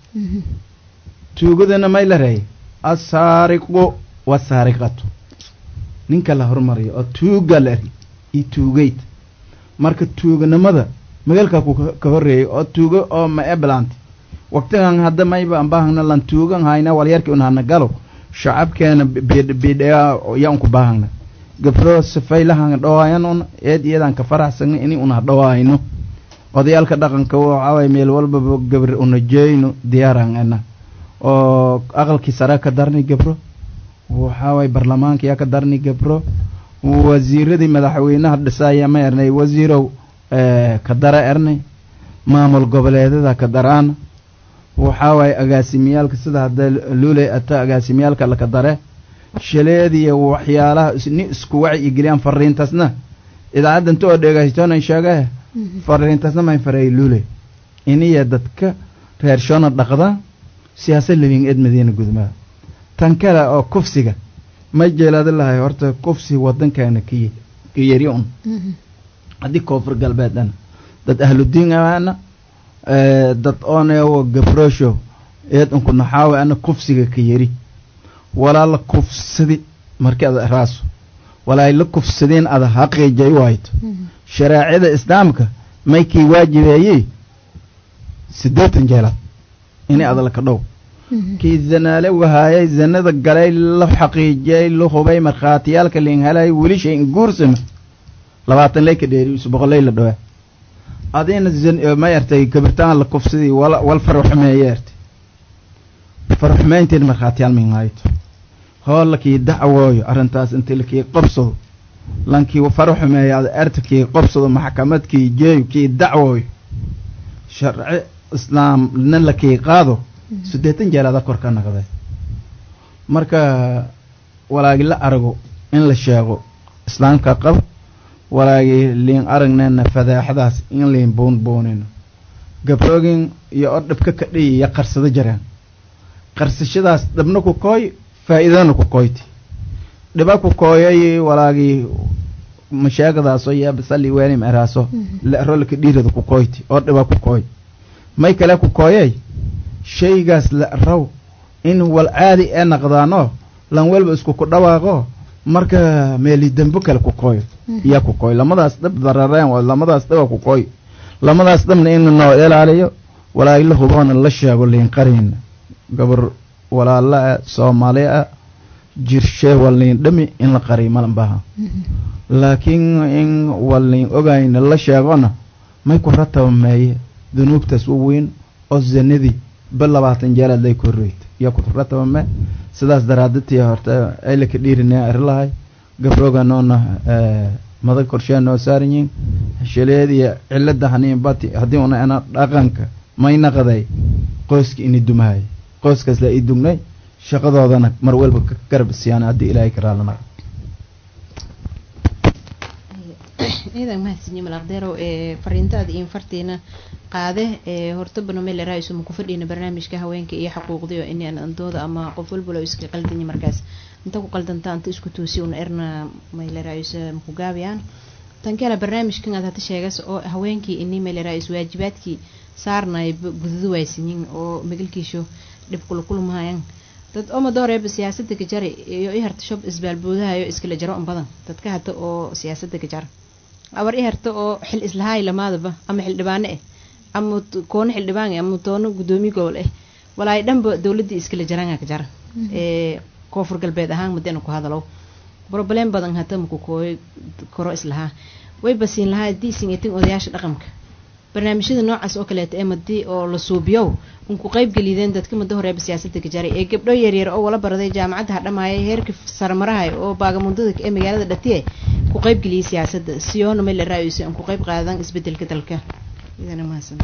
tuugadana may la reey asaariqu wasaariqatu ninka la hormariyo oo tuuga la eri iyo tuugeyd marka tuuganimada magalka ku ka horreeyay oo tuugo oo ma e bilaantay waqtigan hadda mayba anbaahagna lan tuugan hayna walyarki un hana galo shacabkeena bidhaya yaa unku baahagna gabro sifaylahan dhawaayan un eed iyadan ka faraxsagna ini una dhawaayno odayaalka dhaqanka waxaaway meel walbaba gabar una jeeyno diyaaran ena oo aqalkii sare ka darnay gabro waxaaway barlamaanka yaa ka darnay gabro wasiiradii madaxweynaha dhisaaya ma ernay wasiirow ka dara ernay maamul goboleedyada ka daraana waxaa waaye agaasimiyaalka sida hadda luley ata agaasimiyaalka laka dare shaleediya waxyaalaha ni isku waci iyo geliyaan fariintaasna idaacadda inta oo dheegaystoona sheegee fariintaasna mayn fareey luley iniya dadka reershoona dhaqda siyaasad labin eed madiina gudmaa tan kale oo kufsiga ma jeelaada lahay horta kufsi wadankaana ka ka yari un haddii koonfur galbeedana dad ahludiin aana dad ooneewo gabrosho eed unku naxaawe ana kufsiga ka yari walaa la kufsadi markii ada raaso walaay la kufsadeen ada haqiijay wayto shareecada islaamka may kii waajibeeyey siddeetan jeelaad inay ada laka dhow kii zanaale wahaayay zanada galay la xaqiijiyay la hubay markhaatiyaalka liin helay weli shay in guursama labaatan ley ka dheeri boqoley la dhawaa adina ma ertay gabirtaan la kufsadii wal farxumeeye ertay farxumeynteed markhaatiyaal min hayto hoo lakii dacwooyo arrintaas intii lakii qabsado lankii farxumeeye ada erta kii qabsado maxkamadkii jeeyo kii dacwooyo sharci islaam na lakii qaado siddeetan jeelaada kor ka naqday marka walaagi la arago in la sheego islaamka qaba walaagii liin aragnayna fadaaxadaas in liin buunbuunino gabroogin iyo oo dhibka ka dhiyiya qarsado jareen qarsashadaas dhabna ku kooy faa'iidana ku kooyti dhiba ku kooyay walaagii mashaagadaasoo yaabasali waanim eraaso larolka dhiirada ku kooyti oo dhiba ku kooy may kale ku kooyay shaygaas la raw in wal caadi ee naqdaano lan welba isku ku dhawaaqo marka meeli dembo kale ku kooyo iyaa ku kooy lamadaas dhab darareen waa lamadaas dhaba ku kooy lamadaas dhabna in noo ilaaliyo walaagi la huboona la sheego liin qariin gabar walaala ah soomaali ah jirshee waliin dhami in la qariy malan baha laakiin in waliin ogayna la sheegona may ku ratabameeye dunuubtaas u weyn oo zanadii ba labaatan jeelaad lay korreyta iyo ku ratabame sidaas daraadatii horta aylaka dhiirinaa arilahay gabroganoona madag korshee noo saaran yihiin shaleediya cilada haniin bati haddii una ana dhaqanka may naqday qoyska ini dumahay qoyskaas la ii dugnay shaqadoodana mar walba ka garab siyaan haddii ilaahay ka raalana ciidan mahadsanyi malaqdeerow ee fariintaada iyo fartiina qaade ee horta banomele raaiso ma ku fadhiyna barnaamijka haweenka iyo xaquuqdiyo inaan andooda ama qof walbalo iska qaldanyi markaas inta ku qaldanta anta isku toosi una erna mayle raaiso maku gaabiyaan tan kale barnaamijkan aad hata sheegas oo haweenkii ini mayle raaiso waajibaadkii saarnay gududu waysanyin oo magalkiisho dhib kulakulmahayan dad omadoreeba siyaasada gajara iyo i harta shob isbaalboodahayo iskala jaro un badan dadka hata oo siyaasada gajara abar i harta oo xil islahaay lamaadaba ama xildhibaano ah ama koono xildhibaan ama toono gudoomiye gobol ah walaay dhanba dowladii iskala jaranga ka jara ee koonfur galbeed ahaan madena ku hadalow broblem badan hata maku kooyo koro islahaa way basiin lahaa diisin etin odayaasha dhaqanka barnaamijyada noocaas oo kaleeta ee madii oo la suubiyow un ku qayb gelideen dadka muddo horeeba siyaasada gajaray ee gabdho yaryar oo wala baraday jaamacadda hadhamaaya heerka saramarahay oo baagamundada ee magaalada dhatiye ku qayb geliyay siyaasada siyoona meel raayisa un ku qayb qaadan isbedelka dalka idana mahadsanta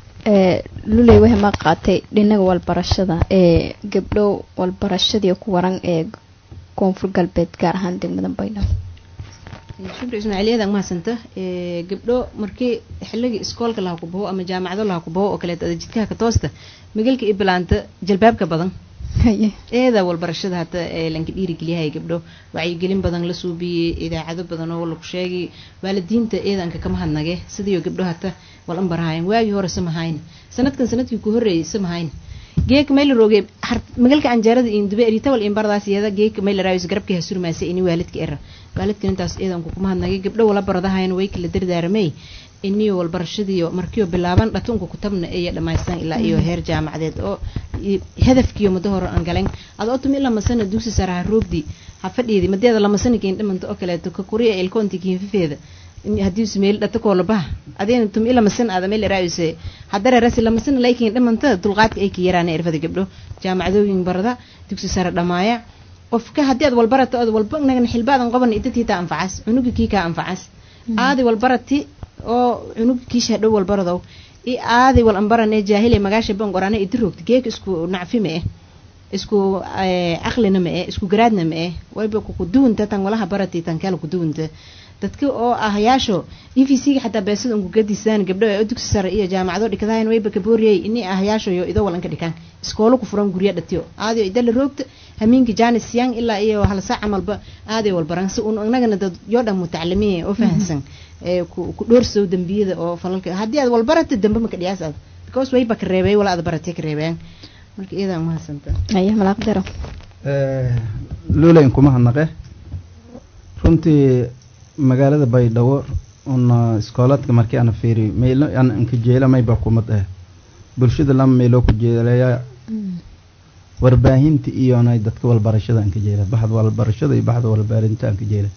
luley waxay ma qaatay dhinaga walbarashada ee gabdho walbarashadii ku waran ee koonfur galbeed gaar ahaan degmada baydhabo shukri ismaaciiliyada mahadsanta gabdho markii xilligii iskoolka laha ku baho ama jaamacado laha ku baho oo kaleeta ada jidkaha ka toosta magalka i bilaanta jalbaabka badan eeda walbarashada hata ee lanka dhiirigeliyahay gabdho wacyigelin badan la suubiyey idaacado badan oo lagu sheegay waalidiinta eedanka kama hadnage sidiio gabdho hata wal anbarahayan waagii hore samahayn sanadkan sanadkii ku horreeyay samahayn geeka mayla rooge magalka anjeerada indube eritawal imbardaas iyada geeka mayla raayis garabka hasurmaasa ini waalidka era waalidkan intaas eedanku kuma hadnagay gabdho wala baradahayan way kala dardaaramay iniyo walbarashadiiyo markiio bilaaban dhatunka kutabna iyo dhamaystan ilaa iyo heer jaamacadeed oo hadafkiiyo muddo hore aan galen ada otum ilaa masana dugsi saraha roogdi ha fadhiidi madeeda lamasana keen dhimanta oo kaleeto ka kuriya ilkoonti kiinfifeeda hadii meel dhata koolabaha adeen tum ila masan aada meel raayise hadare rasi la masan laakiin dhamanta dulqaadka ay ka yaraan irfada gabdho jaamacadooyin barada dugsi sare dhamaaya qofka haddii aad walbarato aad walba nagan xilbaadan qaban idadkii taa anfacas cunugi kii kaa anfacas aadi walbarati oo cunugi kiisha dhow walbaradow i aadi wal ambarane jaahile magaasha bangorane idi roogta geeka isku nacfi ma eh isku caqlina ma eh isku garaadna ma eh wayba kukuduwunta tan walaha barati tan kale kuduwunta dadka oo ahayaasho e v c ga xataa beesada unku gadisaan gabdho ee dugsi sare iyo jaamacado dhikadahayn wayba kabooriyay ini ahayaasho yo idoo walan ka dhikaan iskoolo ku furan gurya dhatiyo aadiyo idala roogta hamiinka janis yang ilaa iyo hal saac camalba aaday walbaran si un inagana dad yoo dhan mutacalimiin oo fahansan ee ku dhoorsow dambiyada oo falalka haddii aad walbarata dambe maka dhiyaas aad because wayba ka reebay wala aad baratay ka reebeen marka iyadaa mahadsanta aya malaaqdaro luulayn kuma hadnaqe runtii magaalada baydhabo una iskoolaadka markii ana fiiriyo meylo an anka jeela mayba kumad ah bulshada lama meeloo ku jeelaya warbaahinta iyona dadka walbarashada anka jeela baxda walbarashada iyo baxda walbaarinta anka jeela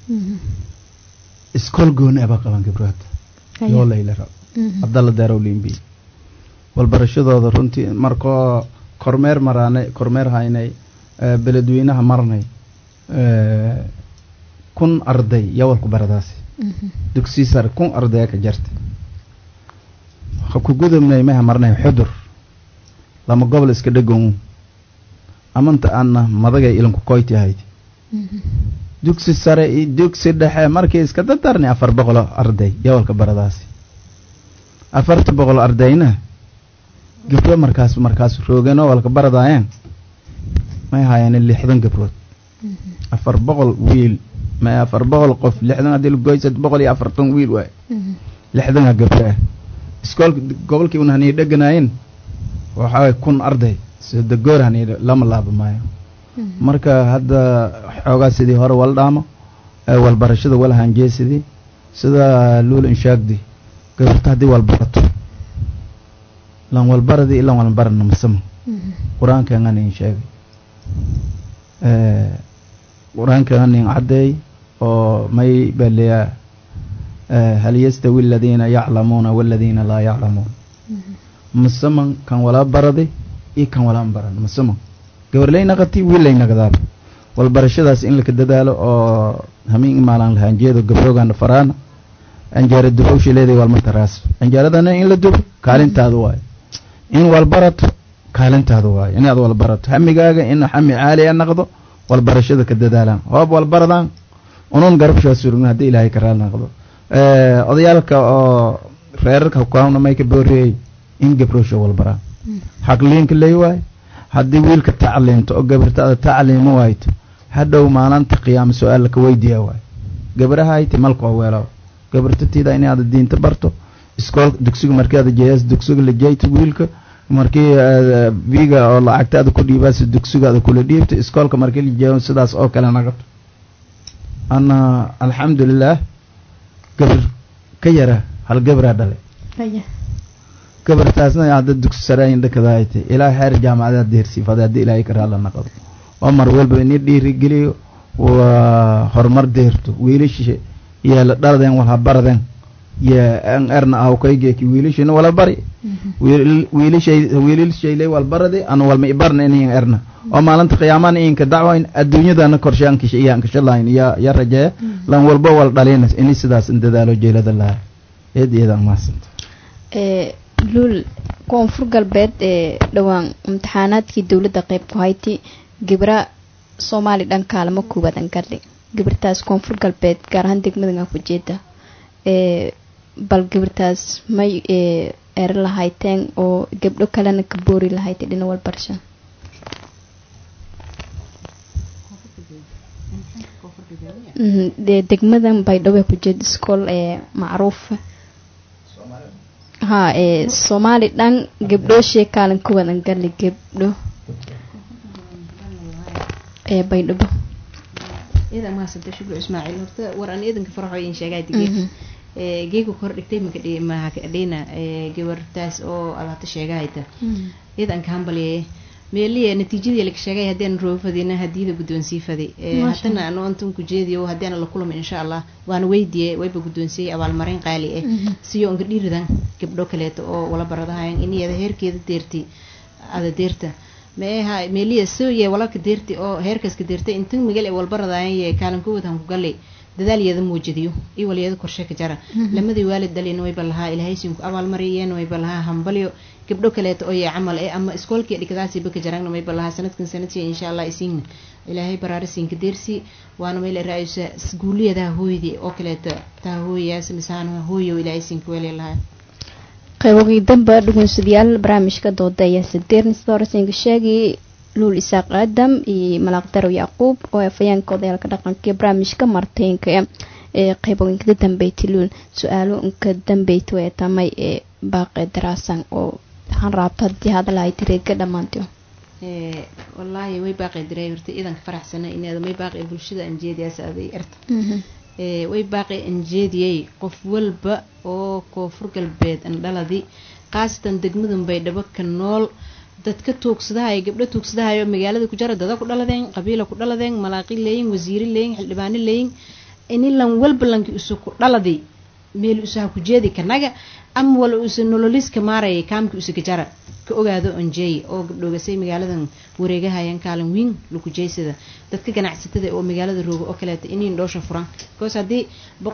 iskool gooni aba qaban gabrood yoo layla rab abdalla daarow limbi walbarashadooda runtii markoo kormeer maraanay kormeer haynay beledweynaha marnay kun arday yawalku baradaasi dugsi sare kun ardaya ka jartay ha ku gudubnay maha marnay xudur lama gobol iska dhegow amanta aana madagay ilanku koyti ahayd dugsi sare iyo dugsi dhexe markii iska dadarnay afar boqolo arday yawalka baradaasi afarta boqol ardayna gabdho markaas markaas roogeenoo walka baradaayeen may haayeen lixdan gabrood afar boqol wiil ma afar boqol qof lixdan haddii lagoy sad boqol iyo afartan wiil waay lixdana gabdho ah iskoolka gobolkii un hanii dheganaayeen waxaa kun arday sida goor hanii lama laaba maayo marka hadda xoogaa sidii hore wala dhaamo walbarashada wala hanjeesidii sida luul inshaagdi gabarta haddii walbarato lan walbaradii ilan walbarana masama qur-aankan in sheegay qur-aankan in caddeey oo may baleyaa hal yastawi aladiina yaclamuuna waladiina laa yaclamuun masaman kan walaa baraday iyo kan walaan baran masaman gabarlay naqati wiillay naqdaaba walbarashadaas in laka dadaalo oo hamiin imaalaan lahaanjeedo gabroogaana faraana anjaara dubowsha leeday walmataraas anjaaradana in la dubo kaalintaada waayo in walbarato kaalintaada waayo inaad walbarato hamigaaga in hami caali a naqdo walbarashada ka dadaalaan hoob walbaradaan unuun garabshaa surugna haddii ilaahay ka raali naqdo odayaalka oo reerarka hukaamna may ka booriyey in gabroosha walbaraa xaqliinka ley waay haddii wiilka tacliinto oo gabartaada tacliimo waayto hadhow maalinta qiyaama su-aal laka weydiiya waay gabarahayti malka oo weelaw gabartatiida inaad diinta barto iskool dugsiga markaada jeeyas dugsiga la jeeyto wiilka markii biga oo lacagtaada ku dhiibaas dugsigaada kula dhiibto iskoolka markii la jeeyo sidaas oo kale nagato ana alxamdulilah gabar ka yara hal gabaraa dhalay gabartaasna hadda dugsi saraayin dhakadaayta ilaa xeer jaamacadaa deersiifada haddii ilaahay ka raalla naqdo oo mar walba ini dhiirigeliyo waa horumar deerto wiilasha yeela dhaladeen walha baradeen ye an erna awkaygeeki wiilashina wala bari wiilashay wiilashayley wal barade ana walma ibarna inayan erna oo maalinta qiyaamana inka dacwayn adduunyadana korshaankish iyaan kashalayn ya ya rajeeya lan walba wal dhalina ini sidaas dadaalo jeelada laha eed iyadaan mahadsanta luul koonfur galbeed ee dhowaan imtixaanaadkii dowladda qeyb ku hayti gibra soomaali dhan kaalamo kuwadan gadhi gibirtaas koonfur galbeed gaar ahaan degmadan ku jeeda bal gibirtaas may eri lahayteen oo gabdho kalena ka boori lahaytay dhina walbarsha dee degmadan baydhabo ku jeeda iskool ee macruufa ha ee soomaali dhan gabdhooshee kaalin ku wadan gali gabdho ee baydhabo iyada mahasanta shukri ismaaciil horta war aan iidanka faraxo in sheegaa dige geega kor dhigtay makadhi mahakadhina gabartaas oo alaabta sheegahayta iidanka hambalyaye meeliya natiijadii laga sheegay haddaan roofadina hadiyada guddoonsii fadi haddana ano antan ku jeediyo haddaana la kulama insha allah waana weydiye wayba guddoonsiyey abaalmarin qaali ah siyo onka dhiiridan gabdho kaleeto oo wala baradahayan iniyada heerkeeda deerti ada deerta meeha meeliya sooye walalka deerti oo heerkaska deertay intan magal ee walbaradayan ye kaalinkood han ku galay dadaalyeeda muujadiyo iyo waliyada korshe ka jara lamadii waalid dhalina wayba lahaa ilahaysinku abaalmariyeen wayba lahaa hambalyo gabdho kaleeto oo yee camal ee ama iskoolkii dhigadaasiiba ka jarangna wayba lahaa sanadkan sanadkii insha allah isiingna ilaahay baraarisiinka deersi waana meel ra-aysa guuliyadaha hooydii oo kaleeto taa hooyayaas misaanaha hooyo ilaahay siinka weelay lahaa qaybogii damba dhugunsadayaal barnaamijka dooda ayaa sadeerni sida horesinka sheegay luul isaaq aadam iyo malaaqdarow yacquub oo afayeenka odayaalka dhaqanka iyo barnaamijka marteynka ee qaybooyinkada dambeyti luul su-aalo inka dambeyti way tamay ee baaqe daraasan oo waxaan raabta hadii hadalahay tireega dhammaantiyo wallaahi way baaqi diray horta iidanka faraxsana inaada may baaqi bulshada anjeediyaas aday erta way baaqi anjeediyey qof walba oo koonfur galbeed andhaladi khaasatan degmadan baydhabo ka nool dadka tuugsadahay gabdho tuugsadahayo magaalada ku jara dada ku dhaladeen qabiila ku dhaladeen malaaqi leeyin wasiiri leeyin xildhibaano leeyin ini lan walba lanki isu ku dhaladi meel isaha ku jeedi kanaga ama wala usa nololiska maaraya kaamka usa ka jara ka ogaado onjeey oo gabdhoogasay magaaladan wareegahayaan kaalin wiin lukujeysada dadka ganacsatada oo magaalada rooga oo kaleeta iniin dhoosha furan bcause haddii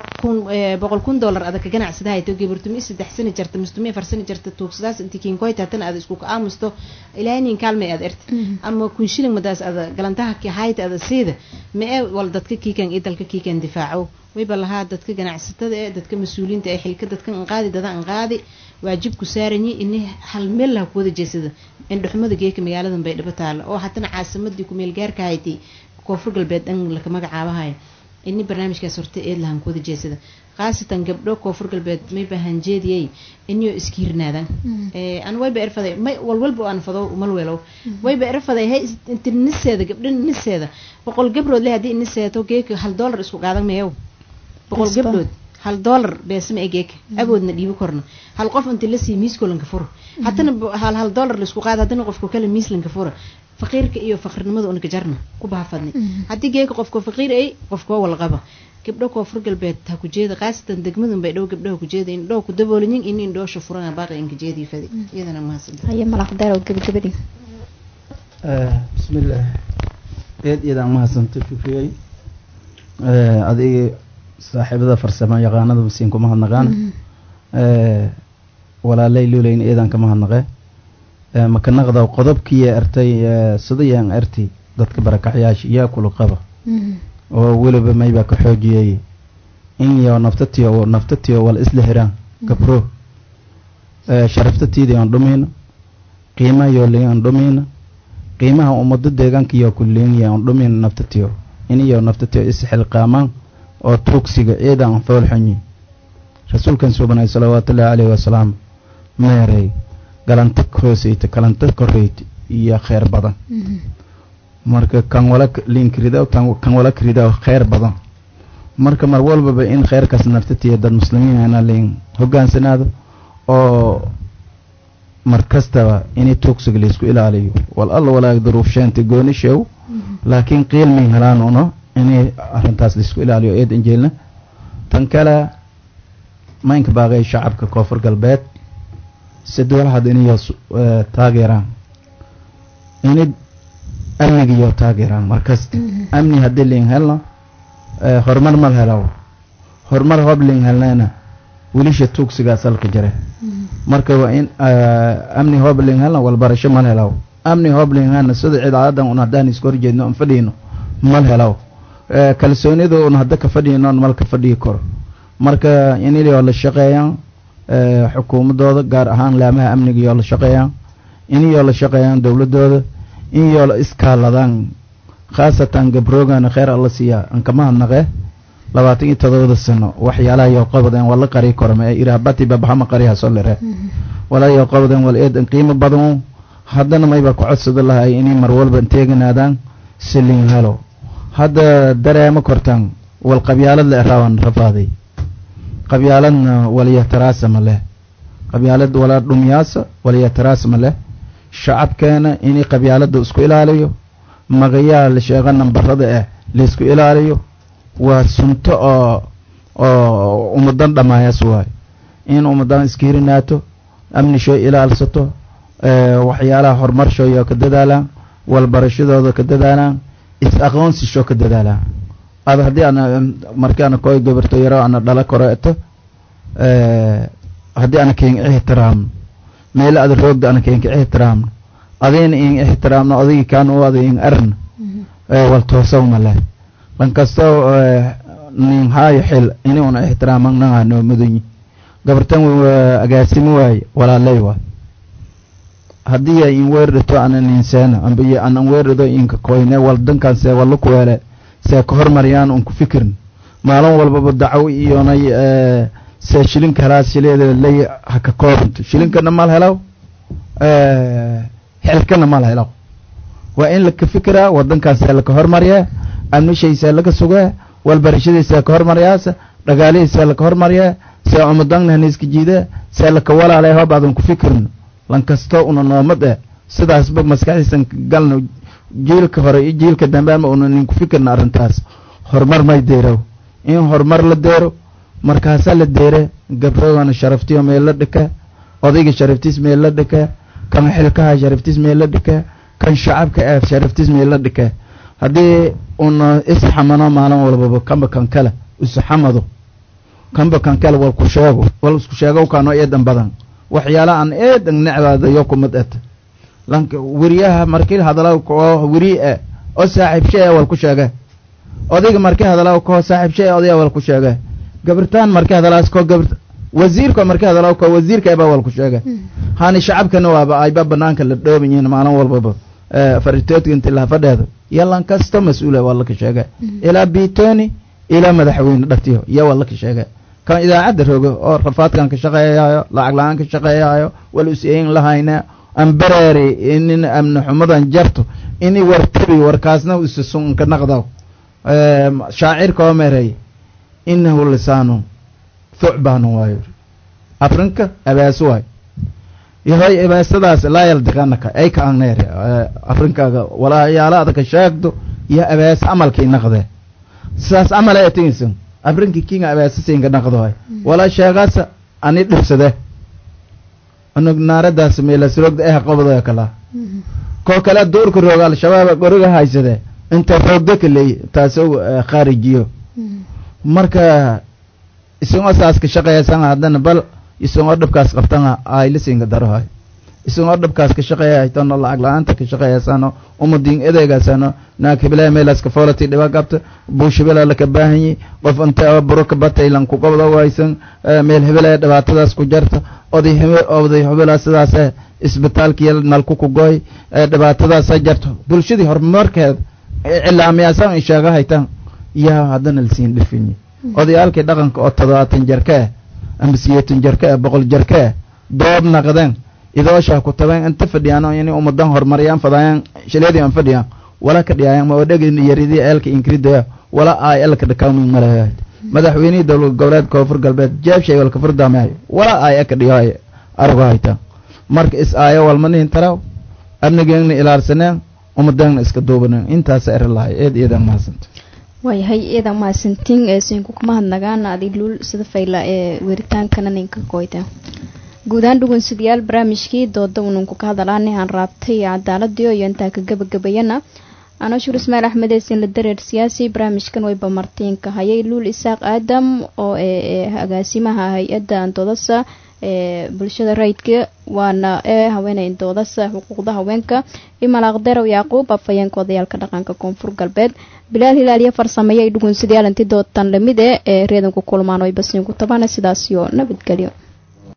boqol kun dollar adag ka ganacsada hayto gabartumi saddex sani jarta mistumi afar sani jarta tuugsadaas inti kinkoytaatan aad isku aamusto ilaahay nin kaalmay aad erta ama kun shilling madaas ada galantaha hayta ada siida ma ee wal dadka kiikan iyo dalka kiikan difaaco wayba lahaa dadka ganacsatada ee dadka mas-uuliyiinta ee xilka dadka anqaadi dada anqaadi waajibku saaranyi ini hal meel laha kuwada jeesada indhuxumada geeka magaaladan baydhabo taala oo hatana caasimadii kumeel gaarka haytay koonfur galbeed dhan laka magacaabahay ini barnaamijkaas horta eed lahan kuwada jeesada khaasatan gabdho koonfur galbeed mayba hanjeediyey inyo iskiirnaadaan an wayba erfaday may walwalba aan fado malweelow wayba erfaday hay inti niseeda gabdho niseeda boqol gabrood le haddii niseeto geeka hal dollar isku qaadan meeyow boqol gabdhood hal dollar beesma egeeka awoodna dhiibi korna hal qof inti lasii miiskoolanka fura haddana hal hal dollar laisku qaada haddana qofka kale miislanka fura faqiirka iyo faqrinimada unaka jarna ku baafadni haddii geeka qofka faqiir ay qofkoo walqaba gabdho koonfur galbeed ha ku jeeda khaasatan degmadan bay dhow gabdhaha ku jeeda in dhow ku daboolinyin in in dhoosha furan baaqi inka jeedii fadi iyadana mahadsan haye malaqdarow gabagabadii bismillaah eed iyadaan mahadsanta shufiyey adiga saaxiibada farsamo yaqaanada masiin kuma hadnaqaan walaalay luulayn eedaan kama hadnaqe makanaqda qodobkiiya ertay sidayaan erti dadka barakacyaasha yaa kula qaba oo weliba maybaa ka xoojiyey in iyo naftatiyo naftatiyo wal isla hiraan gabro sharaftatiida aan dhumayna qiimaha yoo leeyan aan dhumayna qiimaha ummado deegaanka iyo kulleenya aan dhumayna naftatiyo in iyo naftatiyo isxilqaamaan oo tuugsiga ciida aan foolxanyi rasuulkan subanay salawaatullaahi calayhi wasalaam meeray galanta hooseyta kalanta koreyta iyo kheyr badan marka kan wala linkrido kan wala krido kheyr badan marka mar walbaba in kheyrkaas naftatiya dad muslimiin ana liin hogaansanaado oo mar kastaba inay tuugsiga laysku ilaaliyo wal alla walaag duruuf sheenta gooni sheew laakiin qiilmay helaan uno inay arrintaas laysku ilaaliyo eed injeelna tan kale maynka baaqay shacabka koonfur galbeed sidwalhad inayo taageeraan inay amnigiyo taageeraan markasta amni haddii liin helno horumar mal helaw horumar hob liin helnayna wilisha tuugsigaas halka jare marka waa in amni hob liin helno walbarasho mal helaw amni hob liin helna sida cidaadan un haddaan iska horjeedno aan fadhiyno mal helaw kalsoonida un hadda ka fadhiyno mal ka fadhiyi karo marka inayoo la shaqeeyaan xukuumadooda gaar ahaan laamaha amniga iyoo la shaqeeyaan inayoo la shaqeeyaan dowladooda inayoo la iskaaladaan khaasatan gabroogana kheyr alla siiyaa ankamahadnaqe labaatan iyo todobada sano waxyaalaha yoo qabadeen waa la qari korme iraabati babahama qariha solere walaa yoo qabadeen wal eedan qiimo badan haddana mayba ku codsada lahay inay mar walba teeganaadaan siliin helo hadda dareema kortaan wal qabyaalad la eraaban rafaaday qabyaaladna waliyataraasama leh qabyaalad walaa dhumyaasa waliyataraasama leh shacabkeena inay qabyaalada isku ilaaliyo magayaa la sheego nambarada ah laysku ilaaliyo waa sunto oo oo ummadan dhamaayaas waayo in ummadan iskiirinaato amnishow ilaalsato waxyaalaha horumarshooyo ka dadaalaan walbarashadooda ka dadaalaan is-aqoonsisho ka dadaalaan ada haddii ana markii ana koy gabarto yaro ana dhala koreeto haddii ana keen ixtiraamno meelo ada roogda ana keenka ixtiraamno adayna in ixtiraamno odaygi kaan u ada in arna wal toosawma leh lan kastoo nin haayo xil ini una ixtiraaman naga noo mudunyi gabartan agaasimo waaye walaaley waay haddii in weerdhito ana ninseena ambiyo anan weerdhado inka koyne wal dankan see walla kuweele see ka hormariyaan un ku fikirin maalin walbaba dacaw iyonay see shilinka helaa shileeda ley haka koobanto shilinkana mal helaw xilkana mal helaw waa in laka fikiraa wadankaasee laka hormariyaa amnishaysee laka sugaa walbarashadiisee ka hormariyaasa dhagaalihiisee laka hormariyaa see umadangnahanaiska jiidaa see laka walaalay hob aadan ku fikirin lankastoo una noomad eh sidaasba maskaxdiisan galno jiilka hore iyo jiilka dambe ama una ninku fikirna arrintaas horumar may deerow in horumar la deero markaasaa la deere gabroogana sharaftiyo meel la dhika odayga sharaftiis meel la dhika kan xilkaha sharaftiis meel la dhika kan shacabka ah sharaftiis meel la dhika haddii una isxamano maalin walbaba kanba kan kale isxamado kanba kan kale wal ku sheego wal isku sheego kaano eedan badan waxyaala aan eedan necdaadayo kumad et lanka weriyaha markii hadalaw koo weri e oo saaxiibshe e wal ku sheege odayga markii hadalaw koo saaxiibshe e odaya wal ku sheege gabartaan markii hadalaas koo gabar wasiirka markii hadalaw koo wasiirka eba wal ku sheege hani shacabkana waaba ayba banaanka la dhooban yihiin maalin walbaba faritoodka inti laha fadheedo yalan kasto mas-uula waa laka sheege ilaa bitoni ilaa madaxweyne dhatiyo iyo waa laka sheege kan idaacadda rogo oo rafaadkan ka shaqeeyaayo lacag la-aan ka shaqeeyaayo wal useyin lahayna ambareeri inin amni xumadan jarto ini wartabi warkaasna usasunka naqdaw shaacirka oo meereey inahu lisaanu thucbaanu waayo afrinka abaasu waay yahay abaasadaas laa yaldiqanaka ay ka angneer afrinkaaga walaayaala adaka sheegdo iyo abaas amalkii naqde sidaas amala atingisan afrinki kinga abaasisinka naqdohay walaa sheegaasa ani dhibsade anug naaradaas meelasroogda eh qabado kala koo kale duurka rooga al-shabaab goriga haysade inta roogda kaleey taasoo khaarijiyo marka isagoo saas ka shaqeeysan haddana bal isagoo dhibkaas qabtana aylisinka darohay isagoo dhabkaas ka shaqeeya haytano lacag la-aanta ka shaqeeyaysano umadiin edeegaasano naag hebelaa meelaska foolati dhiba qabta buush hebelaa laka baahanyi qof inta buro ka bataylan ku qabda waysan meel hebelaa dhibaatadaas ku jarta oday hebe oday hebelaa sidaas isbitaalkiya nalku ku gooy dhibaatadaasa jarto bulshadii horumarkeeda cilaamiyaasan ay sheega haytaan yaa haddana lasiin dhifinyi odayaalkii dhaqanka oo toddobaatan jarka ah ama siyeetan jarka ah boqol jarka ah doob naqdeen idooshaa ku tabeen inta fadhiyaan inay ummadan horumariyaan fadaayaan shileedii aan fadhiyaan wala ka dhiyaayan ma odhegin yaridii eelka inkridaya wala ay elka dhakaamin malahay madaxweynihii dowlad goboleed koonfur galbeed jeebshay walka furdamahay wala ay eka dhiyo argo hayta marka is aayo walmanihin taraw amnigeegna ilaarsaneen ummadeenna iska duubaneen intaasa eri lahay eed iyadan mahadsanta waayahay iyadan mahadsantiin ee sinku kuma hadnagaan adi luul sida fayla ee weritaankana ninka koyta guud ahaan dhugunsidayaal barnaamijkii dooda ununku ka hadalaani aan raabtay cadaaladii iyo intaa ka gabagabayana anashuur ismaail axmed eesin la dareer siyaasi barnaamijkan wayba martiinka hayay luul isaaq aadam oo ee agaasimaha hay-adda andoodasa ee bulshada rayidka waana ee haweeney doodasa xuquuqda haweenka imalaaqderow yacquub afhayeenka odayaalka dhaqanka koonfur galbeed bilaal hilaaliyo farsameeyay dhugunsidayaal inti doodan lamid e ee reedanku kulmaan way basiinku tabana sidaasiyo nabadgelyo